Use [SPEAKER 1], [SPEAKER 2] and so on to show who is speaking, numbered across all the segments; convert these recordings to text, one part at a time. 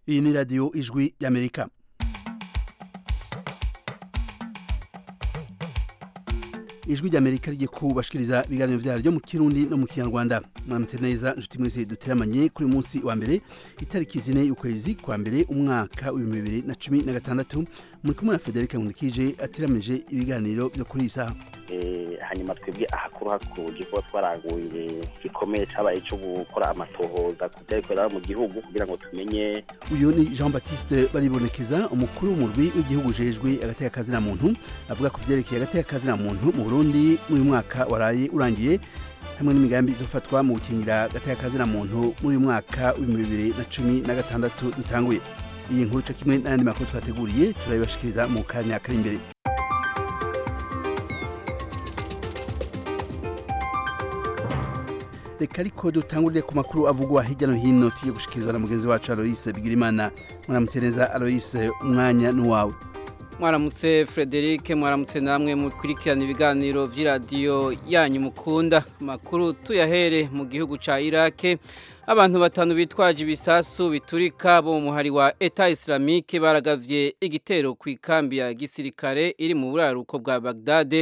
[SPEAKER 1] iyi ni radiyo ijwi y'amerika ijwi ry'amerika riri kubashikiriza ibiganiro byaryo mu kirundi no mu kinyarwanda mwaramutse neza inshuti mwese duteramanye kuri munsi wa mbere itariki zine y'ukwezi kwa mbere umwaka w'ibihumbi bibiri na cumi na gatandatu muri kumwe na federica nkurikije ateramije ibiganiro byo kuri iyi saha
[SPEAKER 2] hanyuma twebwe ahakuru hakuye kuba twaraguye gikomeye cyabaye cyo gukora amatohoza ku byabikorera mu gihugu kugira ngo tumenye
[SPEAKER 1] uyu ni jean batiste baribonekeza umukuru w'umurwi w'igihugu ujejwe agateka na muntu avuga ku byerekeye agateka na muntu mu burundi uyu mwaka waraye urangiye hamwe n'imigambi izofatwa mu gukingira agateka na muntu muri uyu mwaka w'ibihumbi bibiri na cumi na gatandatu dutanguye iyi nkuru cyo kimwe n'ayandi makuru twateguriye turabibashikiriza mu kanya kari imbere reka ariko dutangurire ku makuru avugwa hirya no hino tujye gushikirizwa na mugenzi wacu Aloise Bigirimana mwaramutse neza Aloise umwanya n'uwawe
[SPEAKER 3] mwaramutse Frederic mwaramutse namwe mukurikirana ibiganiro by'iradiyo yanyu mukunda amakuru tuyahere mu gihugu cya Iraq abantu batanu bitwaje ibisasu biturika bo mu muhari wa Eta Islamique baragavye igitero ku ikambi ya gisirikare iri mu buraruko bwa Bagdad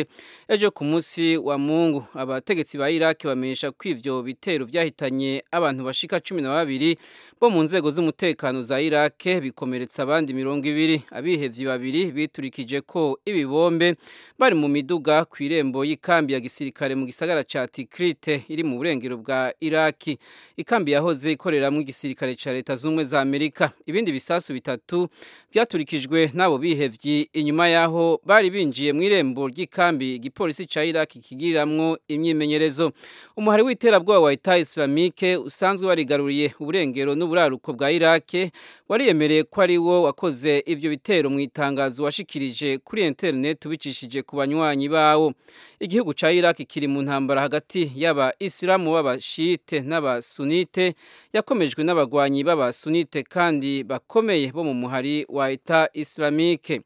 [SPEAKER 3] ejo ku munsi wa Mungu abategetsi ba Iraq bamenyesha ko ivyo bitero vyahitanye abantu bashika 12 bo mu nzego z'umutekano za Iraq bikomeretsa abandi mirongo ibiri abihevyi babiri biturikije ko ibibombe bari mu miduga ku irembo y'ikambi ya gisirikare mu gisagara ca Tikrit iri mu burengero bwa Iraki ikambi yahoze ikoreramo igisirikare cya leta z'ubumwe za amerika ibindi bisasu bitatu byaturikijwe n'abo bihebye inyuma yaho bari binjiye mu irembo ry'ikambi igipolisi cya iraki kigiriramo imyimenyerezo umuhari w'iterabwoba wa leta islamike usanzwe warigaruriye uburengero n'uburaruko bwa iraki wariyemereye ko ari wo wakoze ibyo bitero mu itangazo washikirije kuri interineti ubicishije ku banywanyi bawo igihugu cya iraki kiri mu ntambara hagati y'aba isilamu b'abashite n'abasunite yakomejwe n'abagwanyi b'abasunite kandi bakomeye bo mu muhari wa Eta Islamique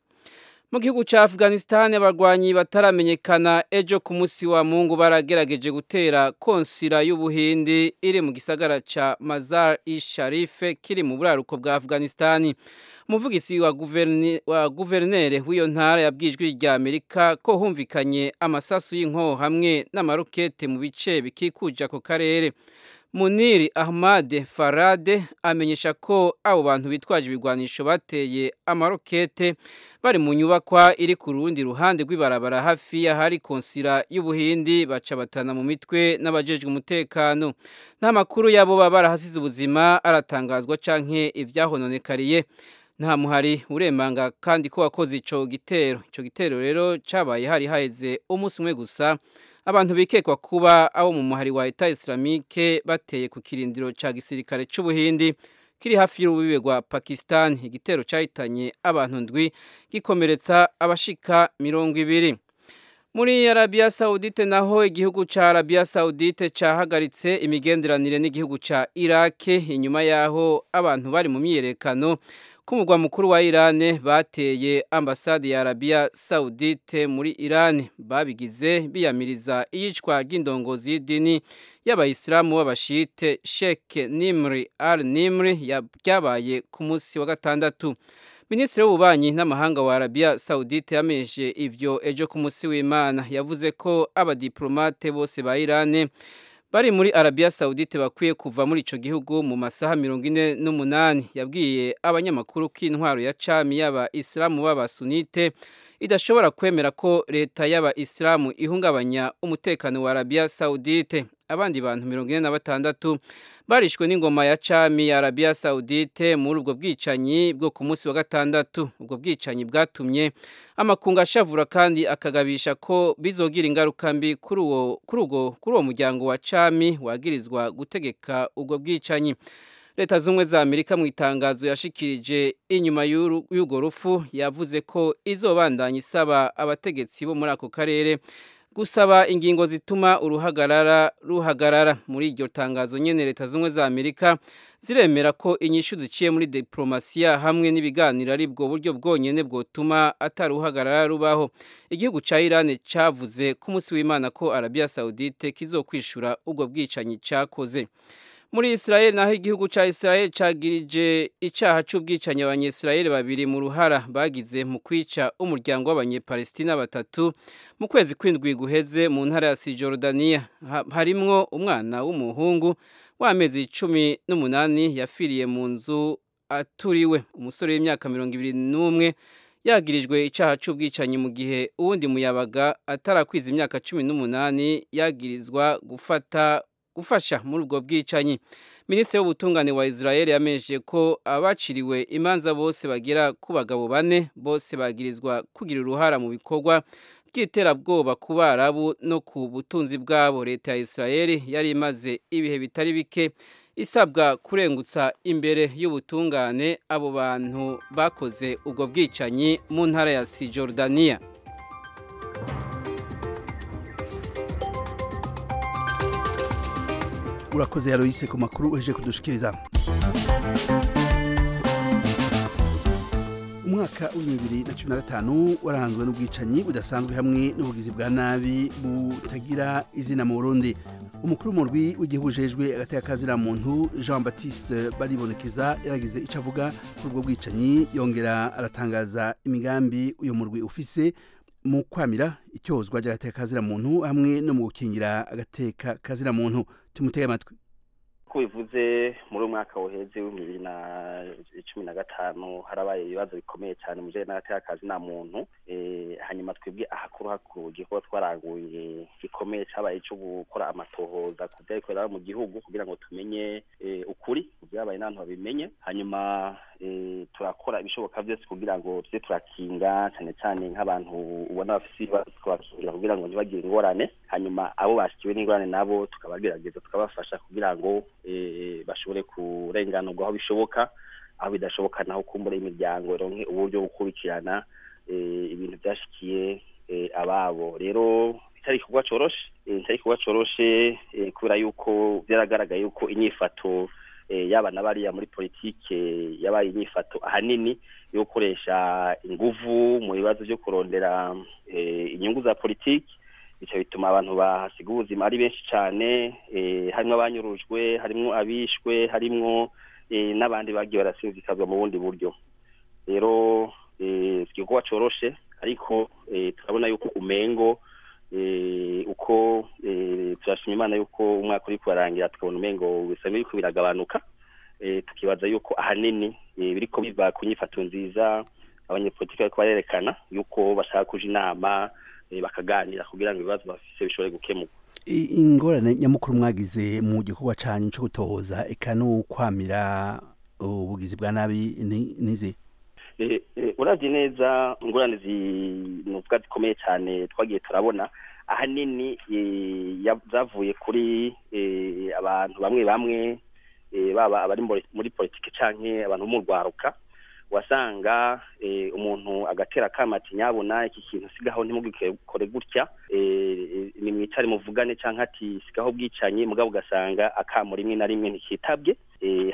[SPEAKER 3] mu gihugu cya afghanistan abarwanyi bataramenyekana ejo ku munsi wa mungu baragerageje gutera konsira y'ubuhindi iri mu gisagara cya mazar i sharife kiri mu buraruko bwa afghanistan umuvugizi wa guverineri w'iyo ntara yabwijwe rya amerika ko humvikanye amasasu y'inko hamwe n'amarokete mu bice bikikuje ako karere muniri ahmad farade amenyesha ko abo bantu bitwaje ibigwanisho bateye amarokete bari mu nyubakwa iri ku rundi ruhande rw'ibarabara hafi y'ahari konsira y'ubuhindi baca batana mu mitwe n'abajejwe umutekano nta makuru y'abo baba barahasize ubuzima aratangazwa canke ivyahononekariye nta muhari urembanga kandi ko wakoze ico gitero ico gitero rero cabaye hari haheze umunsi umwe gusa abantu bikekwa kuba abo mu muhari wa Eta Islamique bateye ku kirindiro ca gisirikare c'ubuhindi kiri hafi y'urubibe rwa Pakistan igitero cahitanye abantu ndwi gikomeretsa abashika mirongo ibiri muri Arabia Saudite naho igihugu ca Arabia Saudite cahagaritse imigenderanire n'igihugu ca Iraq inyuma yaho abantu bari mu myiyerekano kumugwa mukuru wa Irane bateye ambasade ya Arabia Saudite muri Irane babigize biyamiriza iyicwa ry'indongozi y'idini y'abayisilamu b'abashite Sheikh Nimri Al Nimri yabaye ku munsi wa gatandatu Minisitiri w'ububanyi n'amahanga wa Arabia Saudite yamenyesheje ivyo ejo ku munsi w'Imana yavuze ko abadiplomate bose ba Irane bari muri Arabia Saudite bakwiye kuva muri ico gihugu mu masaha 48 yabwiye abanyamakuru k'intwaro ya cami yaba Islamu b'abasunite idashobora kwemera ko leta yaba Islamu ihungabanya umutekano wa Arabia Saudite abandi bantu 46 barishwe n'ingoma ya cami ya Arabia Saudite muri ubwo bwicanyi bwo ku munsi wa gatandatu ubwo bwicanyi bwatumye amakunga ashavura kandi akagabisha ko bizogira ingaruka mbi kuri uwo kuri uwo kuri uwo muryango wa cami wagirizwa gutegeka ubwo bwicanyi leta z'ubumwe za amerika mu itangazo yashikirije inyuma y'urwo rufu yavuze ko izobandanya isaba abategetsi bo muri ako karere gusaba ingingo zituma uruhagarara ruhagarara muri iryo tangazo nyene leta zimwe za Amerika ziremera ko inyishu ziciye muri diplomasiya hamwe n'ibiganiro ari bwo buryo bwonyene bwotuma ataruhagarara rubaho igihugu ca Iran cavuze ku munsi w'Imana ko Arabia Saudite kizokwishura ubwo bwicanyi cakoze muri israel naho igihugu cya israel cyagirije icyaha cy'ubwicanyi abanyisirayeli babiri mu ruhara bagize mu kwica umuryango w'abanyepalestina batatu mu kwezi kw'indwi guheze mu ntara ya sijorudaniya harimwo umwana w'umuhungu w'amezi cumi n'umunani yapfiriye mu nzu aturiwe umusore w'imyaka mirongo ibiri n'umwe yagirijwe icyaha cy'ubwicanyi mu gihe uwundi muyabaga atarakwiza imyaka cumi n'umunani yagirizwa gufata gufasha muri ubwo bwicanyi minisitiri w'ubutungane wa israel yamenyesheje ko abaciriwe imanza bose bagera ku bagabo bane bose bagirizwa kugira uruhara mu bikorwa by'iterabwoba ku barabu no ku butunzi bwabo leta ya israel yari imaze ibihe bitari bike isabwa kurengutsa imbere y'ubutungane abo bantu bakoze ubwo bwicanyi mu ntara ya sijorudaniya
[SPEAKER 1] urakoze yaroyise ku makuru uheje kudushikiriza umwaka w'ibihumbi bibiri na cumi na gatanu waranzwe n'ubwicanyi budasanzwe hamwe n'ubugizi bwa nabi butagira izina mu burundi umukuru w'umurwi w'igihugu ujejwe agateka muntu jean batiste baribonekeza yaragize icyo avuga kuri ubwo bwicanyi yongera aratangaza imigambi uyu murwi ufise mu kwamira icyozwa ry'agateka muntu hamwe no mu gukingira agateka muntu tumutege amatwi
[SPEAKER 2] uko bivuze muri uyu mwaka woheze w'ibihumbi bibiri na cumi na gatanu harabaye ibibazo bikomeye cyane mu bijyanye n'agatekazi nta muntu hanyuma twebwe ahakuru hakurugiye kuba twaranguye gikomeye cyabaye cyo gukora amatohoza ku byabikorera mu gihugu kugira ngo tumenye ukuri byabaye n'abantu babimenye hanyuma turakora ibishoboka byose kugira ngo tujye turakinga cyane cyane nk'abantu ubona bafite ibibazo tukabakingira kugira ngo ntibagire ingorane hanyuma abo bashyikiwe n'ingorane nabo tukabagerageza tukabafasha kugira ngo bashobore kurenganurwa aho bishoboka aho bidashoboka naho kumbura imiryango ironke uburyo bwo gukurikirana ibintu byashikiye ababo rero bitari igikorwa cyoroshe bitari igikorwa cyoroshe kubera yuko byaragaragaye yuko inyifato yaba na bariya muri politike yabaye inyifato ahanini yo gukoresha inguvu mu bibazo byo kurondera inyungu za politiki bityo bituma abantu bahasiga ubuzima ari benshi cyane harimo abanyurujwe harimo abishwe harimo n'abandi bagiye barasinzikazwa mu bundi buryo rero igikorwa cyoroshe ariko turabona yuko umengo uko turashima imana yuko umwaka uri kubarangira tukabona umengo bisa n'ibiriko biragabanuka tukibaza yuko ahanini biriko biva ku nyifato nziza abanyepolitiki bariko barerekana yuko bashaka kuja inama bakaganira kugira ngo ibibazo bafise bishobore gukemuka
[SPEAKER 1] ingorane nyamukuru mwagize mu gikorwa canyu cyo gutohoza eka no kwamira ubugizi bwa nabi nize
[SPEAKER 2] uravye neza ingorane zinuvuga zikomeye cyane twagiye turabona ahanini zavuye kuri abantu bamwe bamwe baba abari muri politike canke abantu bo mu rwaruka wasanga umuntu agatera akamati nyabona iki kintu sigaho ntimugikore gutya ni mwicare muvugane cyangwa ati sigaho bwicanye mugabo ugasanga akamu rimwe na rimwe ntikitabwe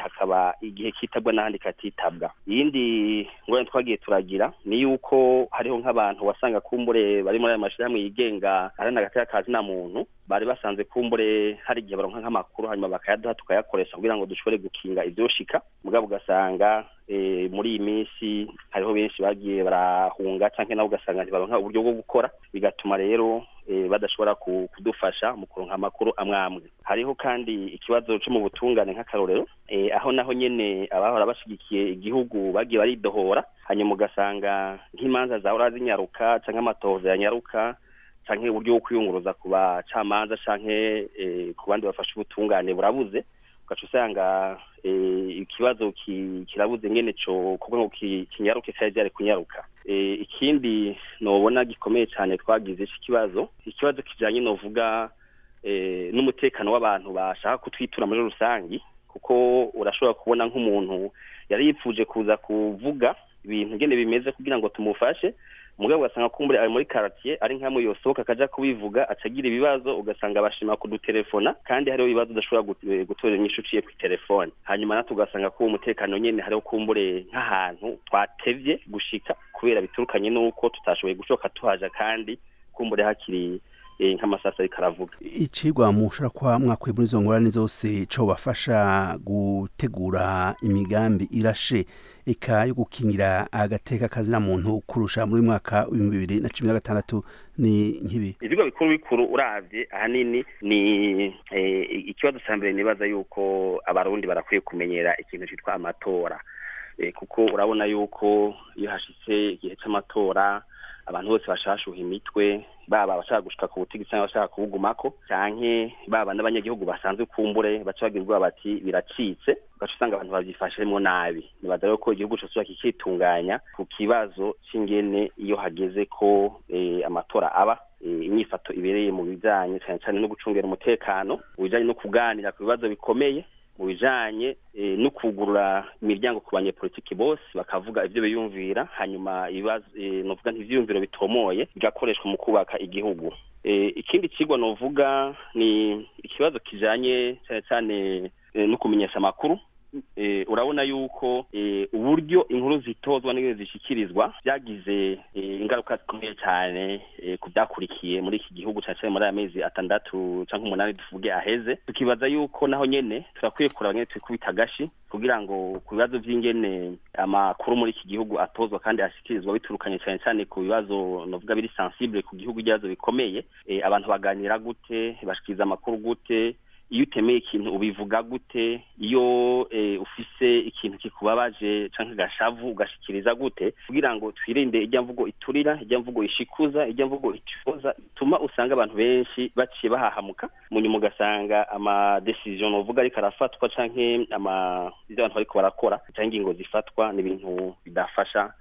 [SPEAKER 2] hakaba igihe kitabwa n'ahandi katitabwa iyindi ngorane twagiye turagira ni yuko hariho nk'abantu wasanga kumbure bari muri ayo mashyirahamwe yigenga arana agatera kazi nta muntu bari basanze kumbure hari igihe baronka nk'amakuru hanyuma bakayaduha tukayakoresha kugira ngo dushobore gukinga ibyoshika mugabo ugasanga muri iyi minsi hariho benshi bagiye barahunga cyangwa nabo ugasanga ntibaronka uburyo bwo gukora bigatuma rero badashobora kudufasha mu kuronka amakuru amwe amwe hariho kandi ikibazo cyo mu butungane nk'akarorero aho naho nyine abahora bashyigikiye igihugu bagiye baridohora hanyuma ugasanga nk'imanza zahora zinyaruka cyangwa amatohoza yanyaruka cyangwa uburyo bwo kwiyunguruza ku bacamanza cyangwa ku bandi bafashe ubutungane burabuze ugaca usanga ikibazo kirabuze nyine cyo kuko ngo kinyaruke cyari ryari kunyaruka ikindi nubona gikomeye cyane twagize iki kibazo ikibazo kijyanye n'uvuga n'umutekano w'abantu bashaka kutwitura muri rusange kuko urashobora kubona nk'umuntu yari yipfuje kuza kuvuga ibintu ngene bimeze kugira ngo tumufashe umugabo ugasanga kumbure ari muri karatiye ari nk'amwe yosohoka akajya kubivuga atagira ibibazo ugasanga abashima kudutelefona kandi hariho ibibazo udashobora gutorera inyishu uciye ku telefone hanyuma natwe ugasanga kuba umutekano nyine hariho kumbure nk'ahantu twatevye gushika kubera biturukanye n'uko tutashoboye gushoka tuhaja kandi kumbure hakiri nk'amasasa ariko aravuga
[SPEAKER 1] icigwa mushobora kuba mwakuye muri izo ngorane zose co bafasha gutegura imigambi irashe eka yo gukingira agateka kazina muntu kurusha muri mwaka w'ibihumbi bibiri na cumi na gatandatu ni nk'ibi
[SPEAKER 2] ibigo bikuru bikuru uravye ahanini ni eh, ikibazo ca mbere nibaza yuko abarundi barakwiye kumenyera ikintu citwa amatora Eh, kuko urabona yuko iyo hashitse igihe c'amatora abantu bose bashashuha imitwe baba abashaka gushika ku butigisi cyangwa abashaka kubugumako canke baba n'abanyagihugu basanzwe kumbure baca bagira ubwoba bati biracitse ugaca usanga abantu bavyifashemwo nabi nibaza rero ko igihugu cosubira kikitunganya ku kibazo c'ingene iyo hageze ko eh, amatora aba eh, inyifato ibereye mu bijanye cane cane no gucungera umutekano mu bijanye no kuganira ku bibazo bikomeye mu bijanye eh, no kugurura imiryango ku banyepolitiki bose bakavuga ibyo biyumvira hanyuma ibibazo eh, novuga ntivyiyumviro bitomoye bigakoreshwa mu kubaka igihugu eh, ikindi cigwa novuga ni ikibazo kijanye cane cane eh, no kumenyesha amakuru eh, urabona yuko eh, uburyo inkuru zitozwa n'ingene zishikirizwa byagize eh, ingaruka zikomeye cyane eh, ku byakurikiye muri iki gihugu cyane cyane muri aya mezi atandatu canke umunani tuvuge aheze tukibaza yuko naho nyene turakwiye kuraba nyene twikubita agashi kugira ngo ku bibazo vy'ingene amakuru muri iki gihugu atozwa kandi ashikirizwa biturukanye cyane cyane ku bibazo novuga biri sensible ku gihugu ibibazo bikomeye eh, abantu baganira gute bashikiriza amakuru gute iyo utemeye ikintu ubivuga gute iyo ufise ikintu kikubabaje cyangwa agashavu ugashikiriza gute kugira ngo twirinde ijya mvugo iturira ijya mvugo ishikuza ijya mvugo icoza ituma usanga abantu benshi baciye bahahamuka munyuma ugasanga amadesiziyo novuga ariko arafatwa cyangwa ibyo abantu bariko barakora cyangwa ingingo zifatwa ni ibintu bidafasha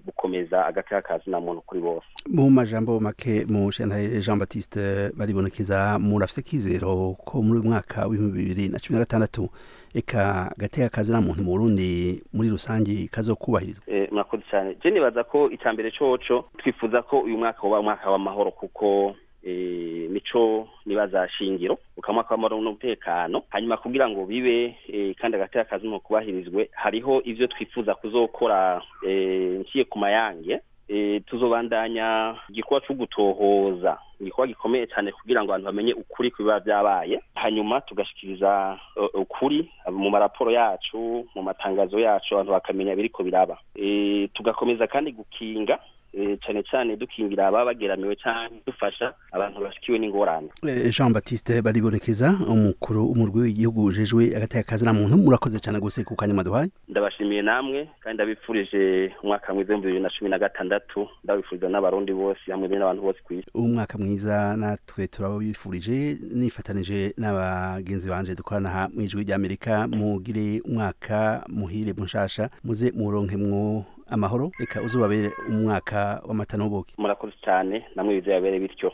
[SPEAKER 2] gukomeza agateka kazina muntu kuri bose
[SPEAKER 1] mu majambo make mu shantaye Jean Baptiste baribonekeza murafise kizero ko muri uyu mwaka w'ibihumbi bibiri na cumi na gatandatu eka agateka kazina muntu mu Burundi muri rusange kazokubahirizwa
[SPEAKER 2] Eh, murakoze cyane je nibaza ko icambere coco twifuza ko uyu mwaka woba umwaka w'amahoro kuko eh, nico nibaza shingiro ukamwaka w'amahoro n'umutekano hanyuma kugira ngo bibe eh, kandi agateka kazi mu kubahirizwe hariho ivyo twifuza kuzokora eh, nciye ku mayange eh, tuzobandanya igikorwa co gutohoza igikorwa gikomeye cyane kugira ngo abantu bamenye ukuri ku biba byabaye hanyuma tugashikiriza eh, ukuri mu maraporo yacu mu matangazo yacu abantu bakamenya biriko biraba eh, tugakomeza kandi gukinga eh, cane cane dukingira ababa bageramiwe canke dufasha abantu bashikiwe n'ingorane
[SPEAKER 1] Eh, Jean Baptiste baribonekeza umukuru umurwi w'igihugu ujejwe agateka kazina muntu murakoze cyane gose ku kanya maduhaye
[SPEAKER 2] ndabashimiye namwe kandi ndabipfurije umwaka mwiza w'ibihumbi bibiri na cumi na gatandatu ndabipfuriza n'abarundi bose hamwe be n'abantu bose ku isi
[SPEAKER 1] umwaka mwiza natwe turabifurije nifatanije n'abagenzi banje dukorana aha mu ijwi ry'amerika mugire umwaka muhire munshasha muze muronkemwo amahoro reka uzubabere umwaka w'amata n'ubuki
[SPEAKER 2] murakoze cyane namwe bizababere bityo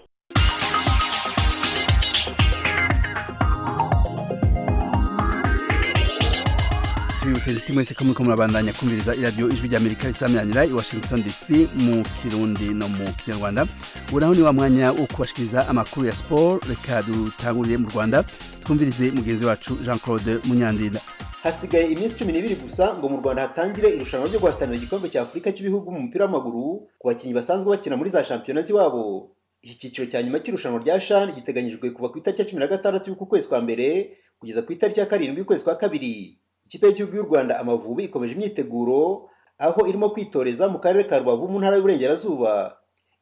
[SPEAKER 1] tubibutse inshuti mwese ko muriko murabandanya kumviriza iradiyo ijwi ry'amerika risamiranyira i washington dc mu kirundi no mu kinyarwanda ubu naho ni wa mwanya wo kubashikiriza amakuru ya siporo reka dutangurire mu rwanda twumvirize mugenzi wacu jean claude munyandinda
[SPEAKER 4] hasigaye iminsi cumi n'ibiri gusa ngo mu rwanda hatangire irushanwa ryo guhatanira igikombe cya afurika cy'ibihugu mu mupira w'amaguru ku bakinnyi basanzwe bakina muri za shampiyona z'iwabo iki cyiciro cya nyuma cy'irushanwa rya shan giteganyijwe kuva ku itariki ya cumi na gatandatu y'ukwezi kwa mbere kugeza ku itariki ya karindwi y'ukwezi kwa kabiri ikipe y'igihugu y'u rwanda amavubi ikomeje imyiteguro aho irimo kwitoreza mu karere ka rubavu mu ntara y'uburengerazuba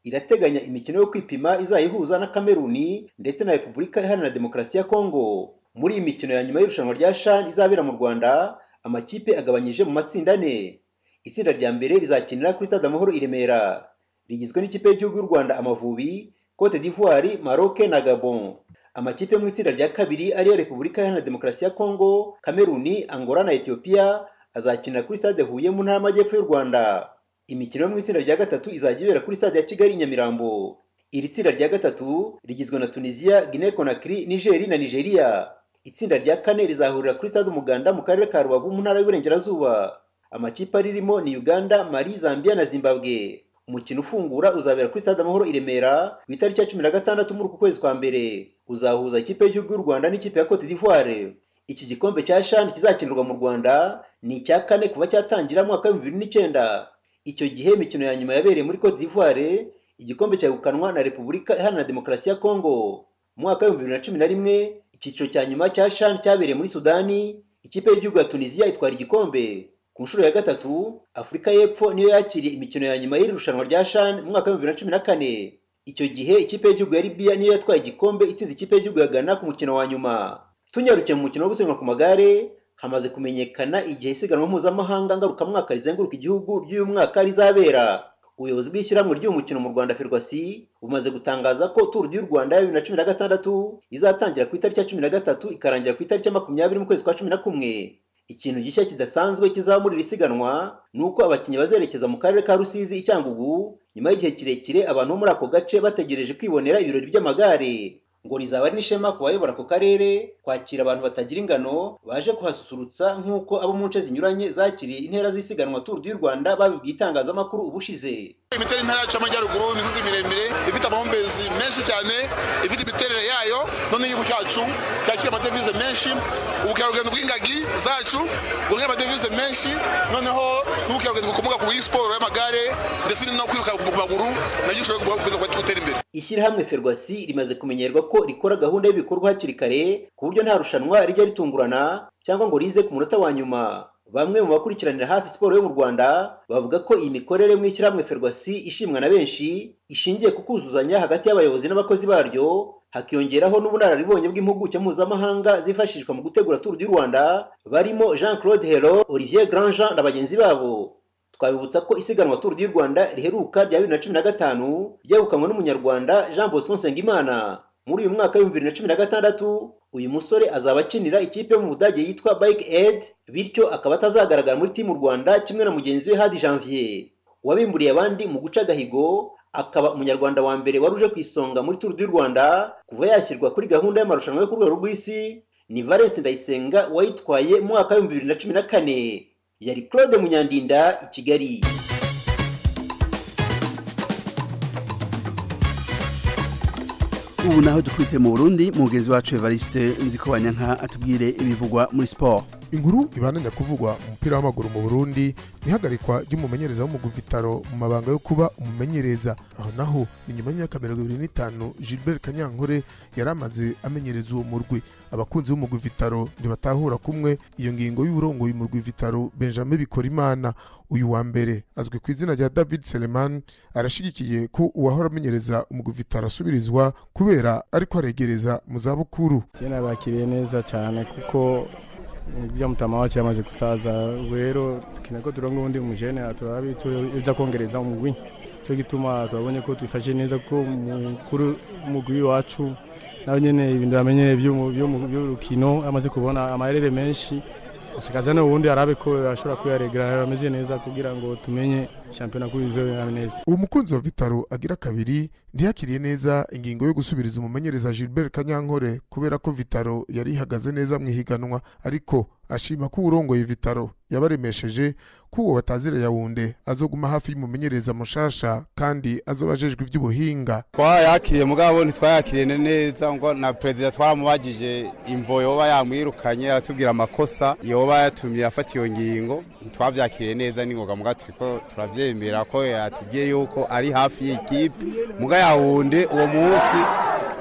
[SPEAKER 4] irateganya imikino yo kwipima izayihuza na kameruni ndetse na repubulika iharanira demokarasi ya kongo muri iyi mikino ya nyuma y'irushanwa rya shan izabera mu rwanda amakipe agabanyije mu matsinda ane itsinda rya mbere rizakinira kuri stade amahoro i remera rigizwe n'ikipe y'igihugu y'u rwanda amavubi cote d'ivoire maroc na gabon amakipe yo mu itsinda rya kabiri ariyo repubulika iharanira demokarasi ya kongo kameruni angola na etiyopiya azakinira kuri stade huye mu ntara y'amajyepfo y'u rwanda imikino yo mu itsinda rya gatatu izajya ibera kuri stade ya kigali i nyamirambo iri tsinda rya gatatu rigizwe na tunisiya guinee conakry nigeri na nigeria itsinda rya kane rizahurira kuri stade umuganda mu karere ka rubavu mu ntara y'uburengerazuba amakipe aririmo ni uganda mali zambia na zimbabwe umukino ufungura uzabera kuri stade amahoro i remera ku itariki ya cumi na gatandatu muri uku kwezi kwa mbere uzahuza ikipe y'igihugu y'u rwanda n'ikipe ya cote d'ivoire iki gikombe cya shani kizakinirwa mu rwanda ni icya kane kuva cyatangira mu mwaka w'ibihumbi bibiri n'icyenda icyo gihe imikino ya nyuma yabereye muri cote d'ivoire igikombe cyagukanwa na repubulika iharanira demokarasi ya kongo mu mwaka w'ibihumbi bibiri na cumi na rimwe icyiciro cya nyuma cya shan cyabereye muri sudani ikipe y'igihugu ya tunisiya itwara igikombe ku nshuro ya gatatu afurika y'epfo niyo yakiriye imikino ya nyuma y'iri rushanwa rya shan mu mwaka w'ibihumbi bibiri na cumi na kane icyo gihe ikipe y'igihugu ya libiya niyo yatwaye igikombe itsinze ikipe y'igihugu ya ghana ku mukino wa nyuma tunyarukiye mu mukino wo gusiganwa ku magare hamaze kumenyekana igihe isiganwa mpuzamahanga ngarukamwaka rizenguruka igihugu ry'uyu mwaka rizabera ubuyobozi bw'ishyirahamwe ry'umukino mu rwanda ferwasi bumaze gutangaza ko turu y'u rwanda ya bibiri na cumi na gatandatu izatangira ku itariki ya cumi na gatatu ikarangira ku itariki ya makumyabiri mu kwezi kwa cumi na kumwe ikintu gishya kidasanzwe kizamurira isiganwa ni uko abakinnyi bazerekeza mu karere ka rusizi i cyangugu nyuma y'igihe kirekire abantu bo muri ako gace bategereje kwibonera ibirori by'amagare ngo rizaba ari n'ishema ku bayobora ako karere kwakira abantu batagira ingano baje kuhasusurutsa nk'uko abo mu nce zinyuranye zakiriye intera z'isiganwa turu y'u rwanda babibwiye itangazamakuru ubushize
[SPEAKER 5] imiterere y'intara yacu y'amajyaruguru imisozi miremire ifite amahumbezi menshi cyane ifite imiterere yayo none igihugu cyacu cyakira amadevize menshi ubukerarugendo bw'ingagi zacu buzana amadevize menshi noneho n'ubukerarugendo bukomoka ku siporo y'amagare ndetse no kwiruka ku maguru nabyo bishobora gukomeza gutera imbere
[SPEAKER 4] ishyirahamwe ferwasi rimaze kumenyerwa ko rikora gahunda y'ibikorwa hakiri kare ku buryo nta rushanwa rijya ritungurana cyangwa ngo rize ku munota wa nyuma bamwe mu bakurikiranira hafi siporo yo mu rwanda bavuga ko iyi mikorere mu ishyirahamwe ferwasi ishimwa na benshi ishingiye ku kuzuzanya hagati y'abayobozi n'abakozi baryo hakiyongeraho n'ubunararibonye bw'impuguke mpuzamahanga zifashishwa mu gutegura turu y'u rwanda barimo jean claude hero olivier grandjean na bagenzi babo twabibutsa ko isiganwa turu y'u rwanda riheruka rya bibiri na cumi na gatanu ryegukanywe n'umunyarwanda jean bosco nsengimana muri uyu mwaka w'ibihumbi bibiri na cumi na gatandatu uyu musore azaba akinira ikipe yo mu budage yitwa bike ed bityo akaba atazagaragara muri timu rwanda kimwe na mugenzi we hadi janvier wabimburiye abandi mu guca agahigo akaba umunyarwanda wa mbere wari uje ku isonga muri turu y'u rwanda kuva yashyirwa kuri gahunda y'amarushanwa yo ku rwego rw'isi ni valence ndayisenga wayitwaye mu mwaka w'ibihumbi bibiri na cumi na kane yari claude munyandinda i kigali
[SPEAKER 1] ubu naho dukubite mu burundi mugenzi wacu evariste nziko banyanka atubwire ibivugwa muri siporo
[SPEAKER 6] inkuru ibananira kuvugwa umupira w'amaguru mu burundi ihagarikwa ry'umumenyereza w'umugwi vitaro mu mabanga yo kuba umumenyereza aho naho ni nyuma y'imyaka mirongo ibiri n'itanu gilbert kanyankore yari amaze amenyereza uwo murwi abakunzi b'umugwi vitaro ntibatahura kumwe iyo ngingo y'uburongoye umurwi vitaro benjamin bikorimana uyu wa mbere azwi ku izina rya david seleman arashigikiye ko uwahora amenyereza umugwi vitaro asubirizwa kubera ariko aregereza mu zabukuru
[SPEAKER 7] bakiriye neza cyane kuko ibyo mutama wacu yamaze gusaza rero tukina ko turongo ubundi umujene turabi tuja kongereza umugwi cyo gituma turabonye ko twifashe neza ko mukuru umugwi wacu nawe nyene ibintu yamenyereye by'urukino amaze kubona amarere menshi ashakaza no ubundi arabe ko ashobora kuyaregera ameze neza kugira ngo tumenye shampiyona kuri izo neza
[SPEAKER 6] uwo mukunzi wa vitaro agira kabiri ntiyakiriye neza ingingo yo gusubiriza umumenyereza gilbert kanyankore kubera ko vitaro yari ihagaze neza mu ihiganwa ariko ashima ko uwurongoye vitaro yabaremesheje ko uwo batazira yawunde azoguma hafi y'umumenyereza mushasha kandi azoba ajejwe iby'ubuhinga
[SPEAKER 8] twayakiriye mugabo ntitwayakiriye neza ngo na perezida twaramubagije imvo yoba yamwirukanye aratubwira amakosa yoba yatumye afata iyo ngingo ntitwabyakiriye neza n'ingoga mugabo turiko turavye byemera ko yatubwiye yuko ari hafi y'ikipe muga yawunde uwo munsi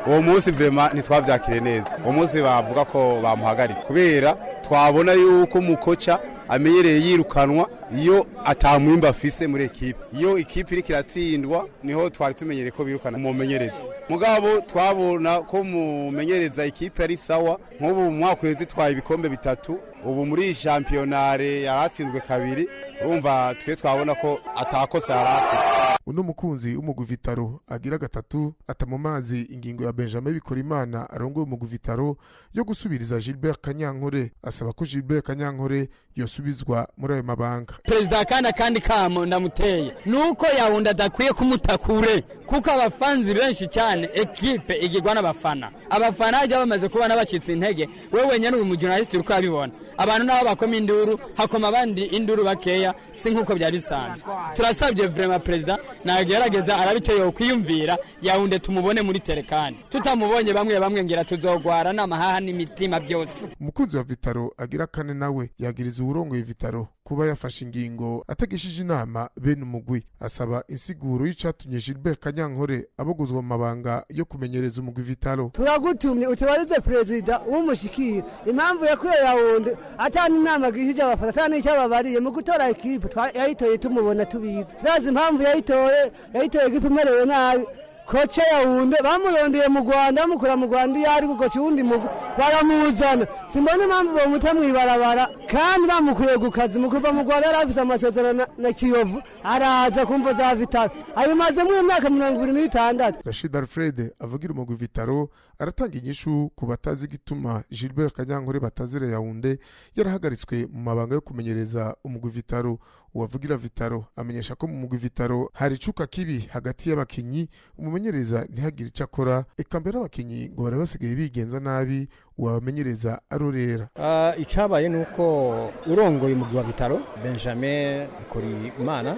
[SPEAKER 8] uwo munsi vrema ntitwabyakire neza uwo munsi bavuga ko bamuhagarika kubera twabona yuko umukoca amenyereye yirukanwa iyo atamwimba afise muri ekipe iyo ikipe iriko iratsindwa niho twari tumenyereye ko birukana umumenyereza mugabo twabona ko mumenyereza ikipe ari sawa nk'ubu mu mwaka uheze twaye ibikombe bitatu ubu muri iyi shampiyonare yaratsinzwe kabiri urumva twe twabona ko atakosa yari afite
[SPEAKER 6] uno mukunzi w'umugwi vitaro agira gatatu ata mu mazi ingingo ya benjamin bikorimana arongoye umugwi vitaro yo gusubiriza gilbert kanyankore asaba ko gilbert kanyankore yosubizwa muri ayo mabanga
[SPEAKER 9] perezida kandi akandi kamo ndamuteye ni uko yawundi adakwiye kumutakure kuko abafanzi benshi cyane ekipe igirwa n'abafana abafana bajya bamaze kubona bacitse intege wowe wenyine uri umujurnalisiti uri kubibona abantu nabo bakoma induru hakoma abandi induru bakeya si nk'uko byari bisanzwe turasabye vurema perezida nagerageza arabiteye kwiyumvira yawunde tumubone muri terekani tutamubonye bamwe bamwe ngira tuzogwara n'amahaha n'imitima byose
[SPEAKER 6] umukunzi wa vitaro agira kane nawe yagiriza uwurongoye vitaro kuba yafashe ingingo atagishije inama bene umugwi asaba insiguro y'icatumye gilbert kanyankore abogozwa mu mabanga yo kumenyereza umugwi vitaro
[SPEAKER 10] turagutumye utabarize perezida w'umushyikira impamvu yakuye yawundi atanga inama gihije abafana atanga n'icyo ababariye mu gutora ekipe yayitoye tumubona tubizi turazi impamvu yayitoye yayitoye ekipe imerewe nabi koce yawunde bamurondeye mu rwanda bamukura mu rwanda iyo ari gukoca uwundi mugwi baramuzana simbona impamvu bamuta mu ibarabara kandi bamukuye ku kazi mu kuva mu rwanda yari afite amasezerano na kiyovu araza kumva za vitaro ayimazemo imyaka mirongo ibiri n'itandatu
[SPEAKER 6] rashid alfred avugira umugwi vitaro aratanga inyishu ku batazi igituma gilbert kanyankore batazire yawunde yarahagaritswe mu mabanga yo kumenyereza umugwi vitaro uwavugira vitaro amenyesha ko mu mugwi vitaro hari icuka kibi hagati y'abakinnyi umumenyereza ntihagire icyo akora eka mbere abakinnyi ngo bari basigaye bigenza nabi wabamenyereza arorera
[SPEAKER 11] icyabaye ni uko urongoye umugwi wa bitaro benjamin korimana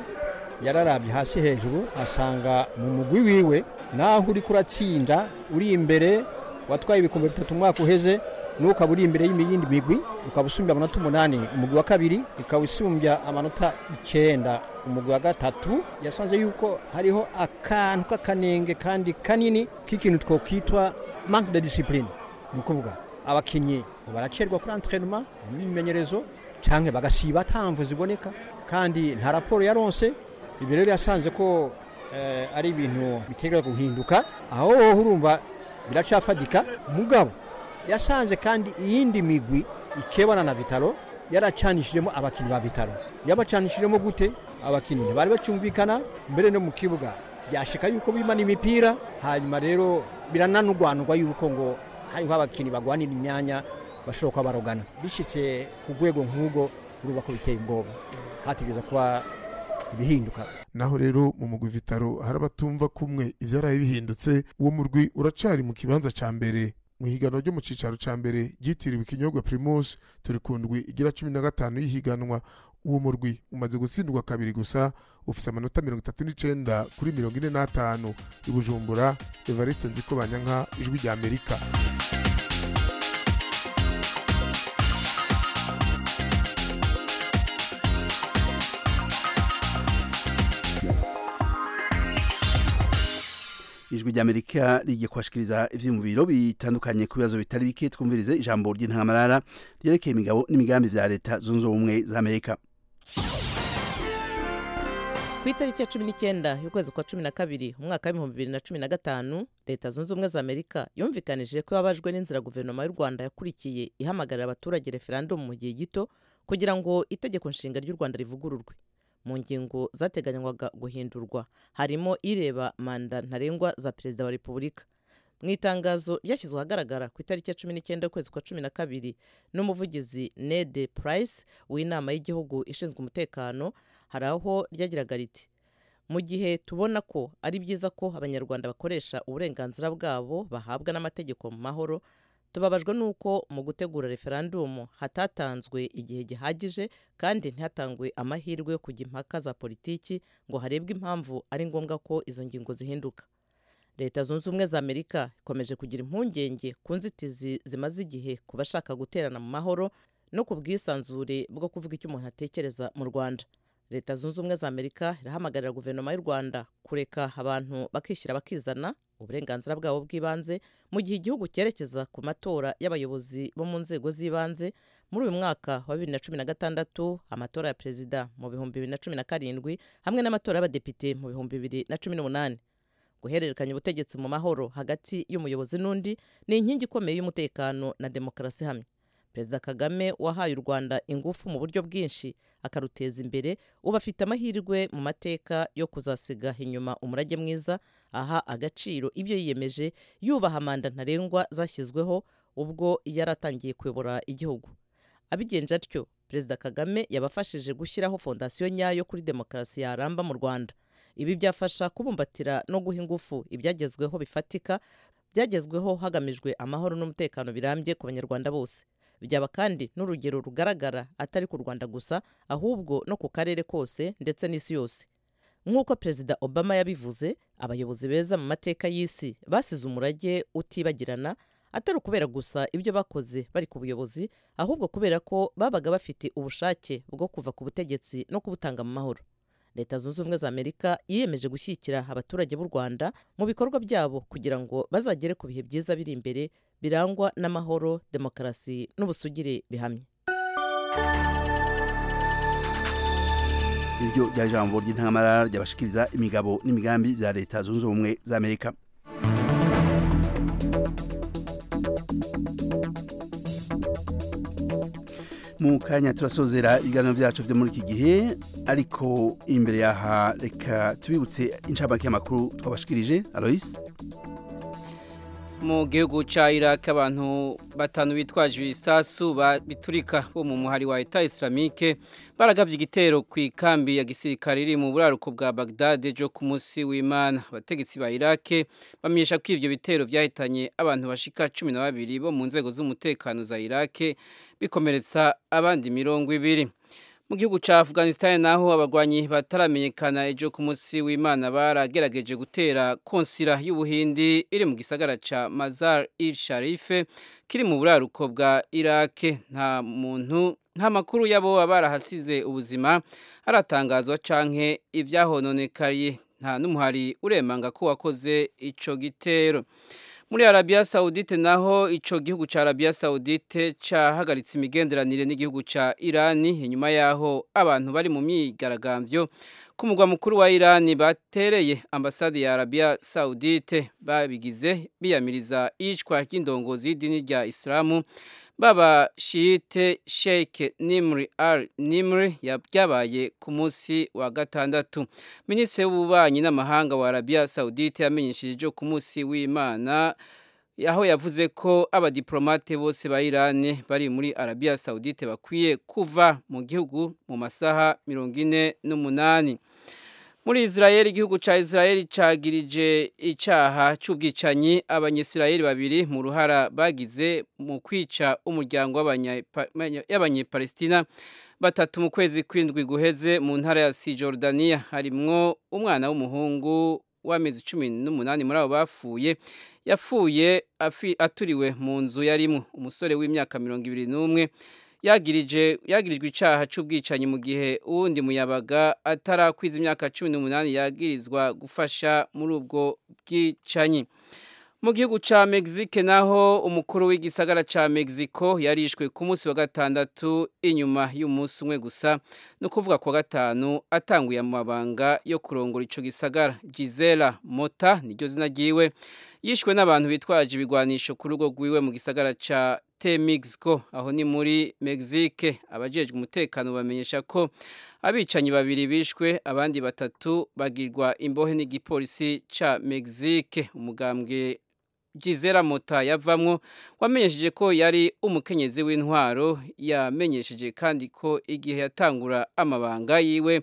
[SPEAKER 11] yararabye hasi hejuru asanga mu mugwi wiwe naho uri kuratsinda uri imbere watwaye ibikombe bitatu umwaka uheze n'ukaba uri imbere y'iyindi migwi ukaba usumbya amanota umunani umugwi wa kabiri ikaba isumbya amanota icyenda umugwi wa gatatu yasanze yuko hariho akantu k'akanenge kandi kanini k'ikintu twakwitwa manque de discipline ni ukuvuga abakinnyi baracerwa kuri antrenema imyimenyerezo cyangwa bagasiba ntamvu ziboneka kandi nta raporo yaronse ibi rero yasanze ko ari ibintu biteguye guhinduka aho wowe urumva biracafatika mugabo yasanze kandi iyindi migwi ikebana na bitaro yaracanishijemo abakinnyi ba bitaro yabacanishijemo gute abakinnyi bari bacyumvikana mbere no mu kibuga byashika yuko bimana imipira hanyuma rero birananugwanugwa yuko ngo hariho abakinnyi bagwanira imyanya bashobora kuba barogana bishyitse ku rwego nk'ubwo urumva ko biteye ubwoba hategereza kuba ibihinduka
[SPEAKER 6] naho rero mu mugwi vitaro hari abatumva kumwe ibyaraye bihindutse uwo murwi uracari mu kibanza cya mbere mu higanwa ryo mu cyicaro cya mbere ryitiriwe ikinyobwa pirimusi turi ku ndwi igira cumi na gatanu y'ihiganwa uwo murwi umaze gutsindwa kabiri gusa ufite amanota mirongo itatu n'icyenda kuri mirongo ine n'atanu i bujumbura evariste nziko banyanka ijwi rya amerika
[SPEAKER 1] ijwi rya amerika rigiye kubashikiriza ivyiyumviro bitandukanye ku bibazo bitari bike twumvirize ijambo ry'intangamarara ryerekeye imigabo n'imigambi vya leta zunze ubumwe za amerika
[SPEAKER 12] ku itariki ya cumi n'icyenda y'ukwezi kwa cumi na kabiri umwaka w'ibihumbi bibiri na cumi na gatanu leta zunze ubumwe za amerika yumvikanije ko yabajwe n'inzira guverinoma y'u rwanda yakurikiye ihamagarira abaturage referandumu mu gihe gito kugira ngo itegeko nshinga ry'u rwanda rivugururwe mu ngingo zateganywaga guhindurwa harimo ireba manda ntarengwa za perezida wa repubulika mu itangazo ryashyizwe ahagaragara ku itariki ya cumi n'icyenda y'ukwezi kwa cumi na kabiri n'umuvugizi nede purayisi w'inama y'igihugu ishinzwe umutekano hari aho ryagiraga riti mu gihe tubona ko ari byiza ko abanyarwanda bakoresha uburenganzira bwabo bahabwa n'amategeko mu mahoro tubabajwe n'uko mu gutegura referandumu hatatanzwe igihe gihagije kandi ntihatangwe amahirwe yo kujya impaka za politiki ngo harebwe impamvu ari ngombwa ko izo ngingo zihinduka leta zunze ubumwe za amerika ikomeje kugira impungenge ku nzitizi zimaze igihe ku bashaka guterana mu mahoro no ku bwisanzure bwo kuvuga icyo umuntu atekereza mu rwanda leta zunze ubumwe za amerika irahamagarira guverinoma y'u rwanda kureka abantu bakishyira bakizana uburenganzira bwabo bw'ibanze mu gihe igihugu cyerekeza ku matora y'abayobozi bo mu nzego z'ibanze muri uyu mwaka wa bibiri na cumi na gatandatu amatora ya perezida mu bihumbi bibiri na cumi na karindwi hamwe n'amatora y'abadepite mu bihumbi bibiri na cumi n'umunani guhererekanya ubutegetsi mu mahoro hagati y'umuyobozi n'undi ni inkingi ikomeye y'umutekano na demokarasi hamwe perezida kagame wahaye u rwanda ingufu mu buryo bwinshi akaruteza imbere ubu afite amahirwe mu mateka yo kuzasiga inyuma umurage mwiza aha agaciro ibyo yiyemeje yubaha manda ntarengwa zashyizweho ubwo yari atangiye kuyobora igihugu abigenje atyo perezida kagame yabafashije gushyiraho fondasiyo nyayo kuri demokarasi yaramba mu rwanda ibi byafasha kubumbatira no guha ingufu ibyagezweho bifatika byagezweho hagamijwe amahoro n'umutekano birambye ku banyarwanda bose byaba kandi n'urugero rugaragara atari ku rwanda gusa ahubwo no ku karere kose ndetse n'isi yose nk'uko perezida obama yabivuze abayobozi beza mu mateka y'isi basize umurage utibagirana atari ukubera gusa ibyo bakoze bari ku buyobozi ahubwo kubera ko babaga bafite ubushake bwo kuva ku butegetsi no kubutanga mu mahoro leta zunze ubumwe za amerika yiyemeje gushyigikira abaturage b'u rwanda mu bikorwa byabo kugira ngo bazagere ku bihe byiza biri imbere birangwa n'amahoro demokarasi n'ubusugire bihamye
[SPEAKER 1] iryo rya jambo ry'intamara ryabashikiriza imigabo n'imigambi bya leta zunze ubumwe za amerika mu kanya turasozera ibiganiro byacu byo muri iki gihe ariko imbere yaha reka tubibutse inshamake y'amakuru twabashikirije aloyce
[SPEAKER 3] mu gihugu cya iraq abantu batanu bitwaje ibisasu biturika bo mu muhari wa leta isiramike baragabye igitero ku ikambi ya gisirikare iri mu buraruko bwa bagdad ejo ku munsi w'imana abategetsi ba iraq bamenyesha ko ibyo bitero byahitanye abantu bashika cumi na babiri bo mu nzego z'umutekano za iraq bikomeretsa abandi mirongo ibiri mu gihugu cya afghanistan naho abagwanyi bataramenyekana ejo ku munsi w'imana baragerageje gutera konsira y'ubuhindi iri mu gisagara cya mazar il sharife kiri mu buraruko bwa iraq nta muntu nta makuru y'abo barahasize ubuzima aratangazwa canke ibyahononekaye nta n'umuhari uremanga ko wakoze ico gitero muri arabiya sawudite naho icyo gihugu cya arabiya sawudite cyahagaritse imigenderanire n'igihugu cya irani inyuma y'aho abantu bari mu myigaragambyo ku mugwa mukuru wa irani batereye ambasade ya arabiya sawudite babigize biyamiriza iyicwa ry'indongozi y'idini rya isilamu baba shiyite sheke nimri al nimri byabaye ku munsi wa gatandatu minisitiri w'ububanyi n'amahanga wa arabiya sawudite yamenyesheje ibyo ku munsi w'imana aho yavuze ko abadiplomate bose ba irani bari muri arabiya sawudite bakwiye kuva mu gihugu mu masaha mirongo ine n'umunani muri israel igihugu cya israel cyagirije icyaha cy'ubwicanyi abanyisirayeli babiri mu ruhara bagize mu kwica umuryango y'abanyepalestina batatu mu kwezi kw'indwi guheze mu ntara ya si jordania harimwo umwana w'umuhungu w'amezi cumi n'umunani muri abo bapfuye yapfuye aturiwe mu nzu yarimo umusore w'imyaka mirongo ibiri n'umwe yagirijwe icyaha cy'ubwicanyi mu gihe uwundi muyabaga atarakwiza imyaka cumi n'umunani yagirizwa gufasha muri ubwo bwicanyi mu gihugu cya mexique naho umukuru w'igisagara cya mexico yarishwe ku munsi wa gatandatu inyuma y'umunsi umwe gusa no kuvuga ku wa gatanu atanguye amabanga yo kurongora icyo gisagara gisela mota niryo zina ryiwe yishwe n'abantu bitwaje ibigwanisho ku rugo rwiwe mu gisagara cya Temixco aho ni muri Mexique abajejwe umutekano bamenyesha ko abicanyi babiri bishwe abandi batatu bagirwa imbohe n'igipolisi ca Mexique umugambwe Gizera Mota yavamwo wamenyesheje ko yari umukenyezi w'intwaro yamenyesheje kandi ko igihe yatangura amabanga yiwe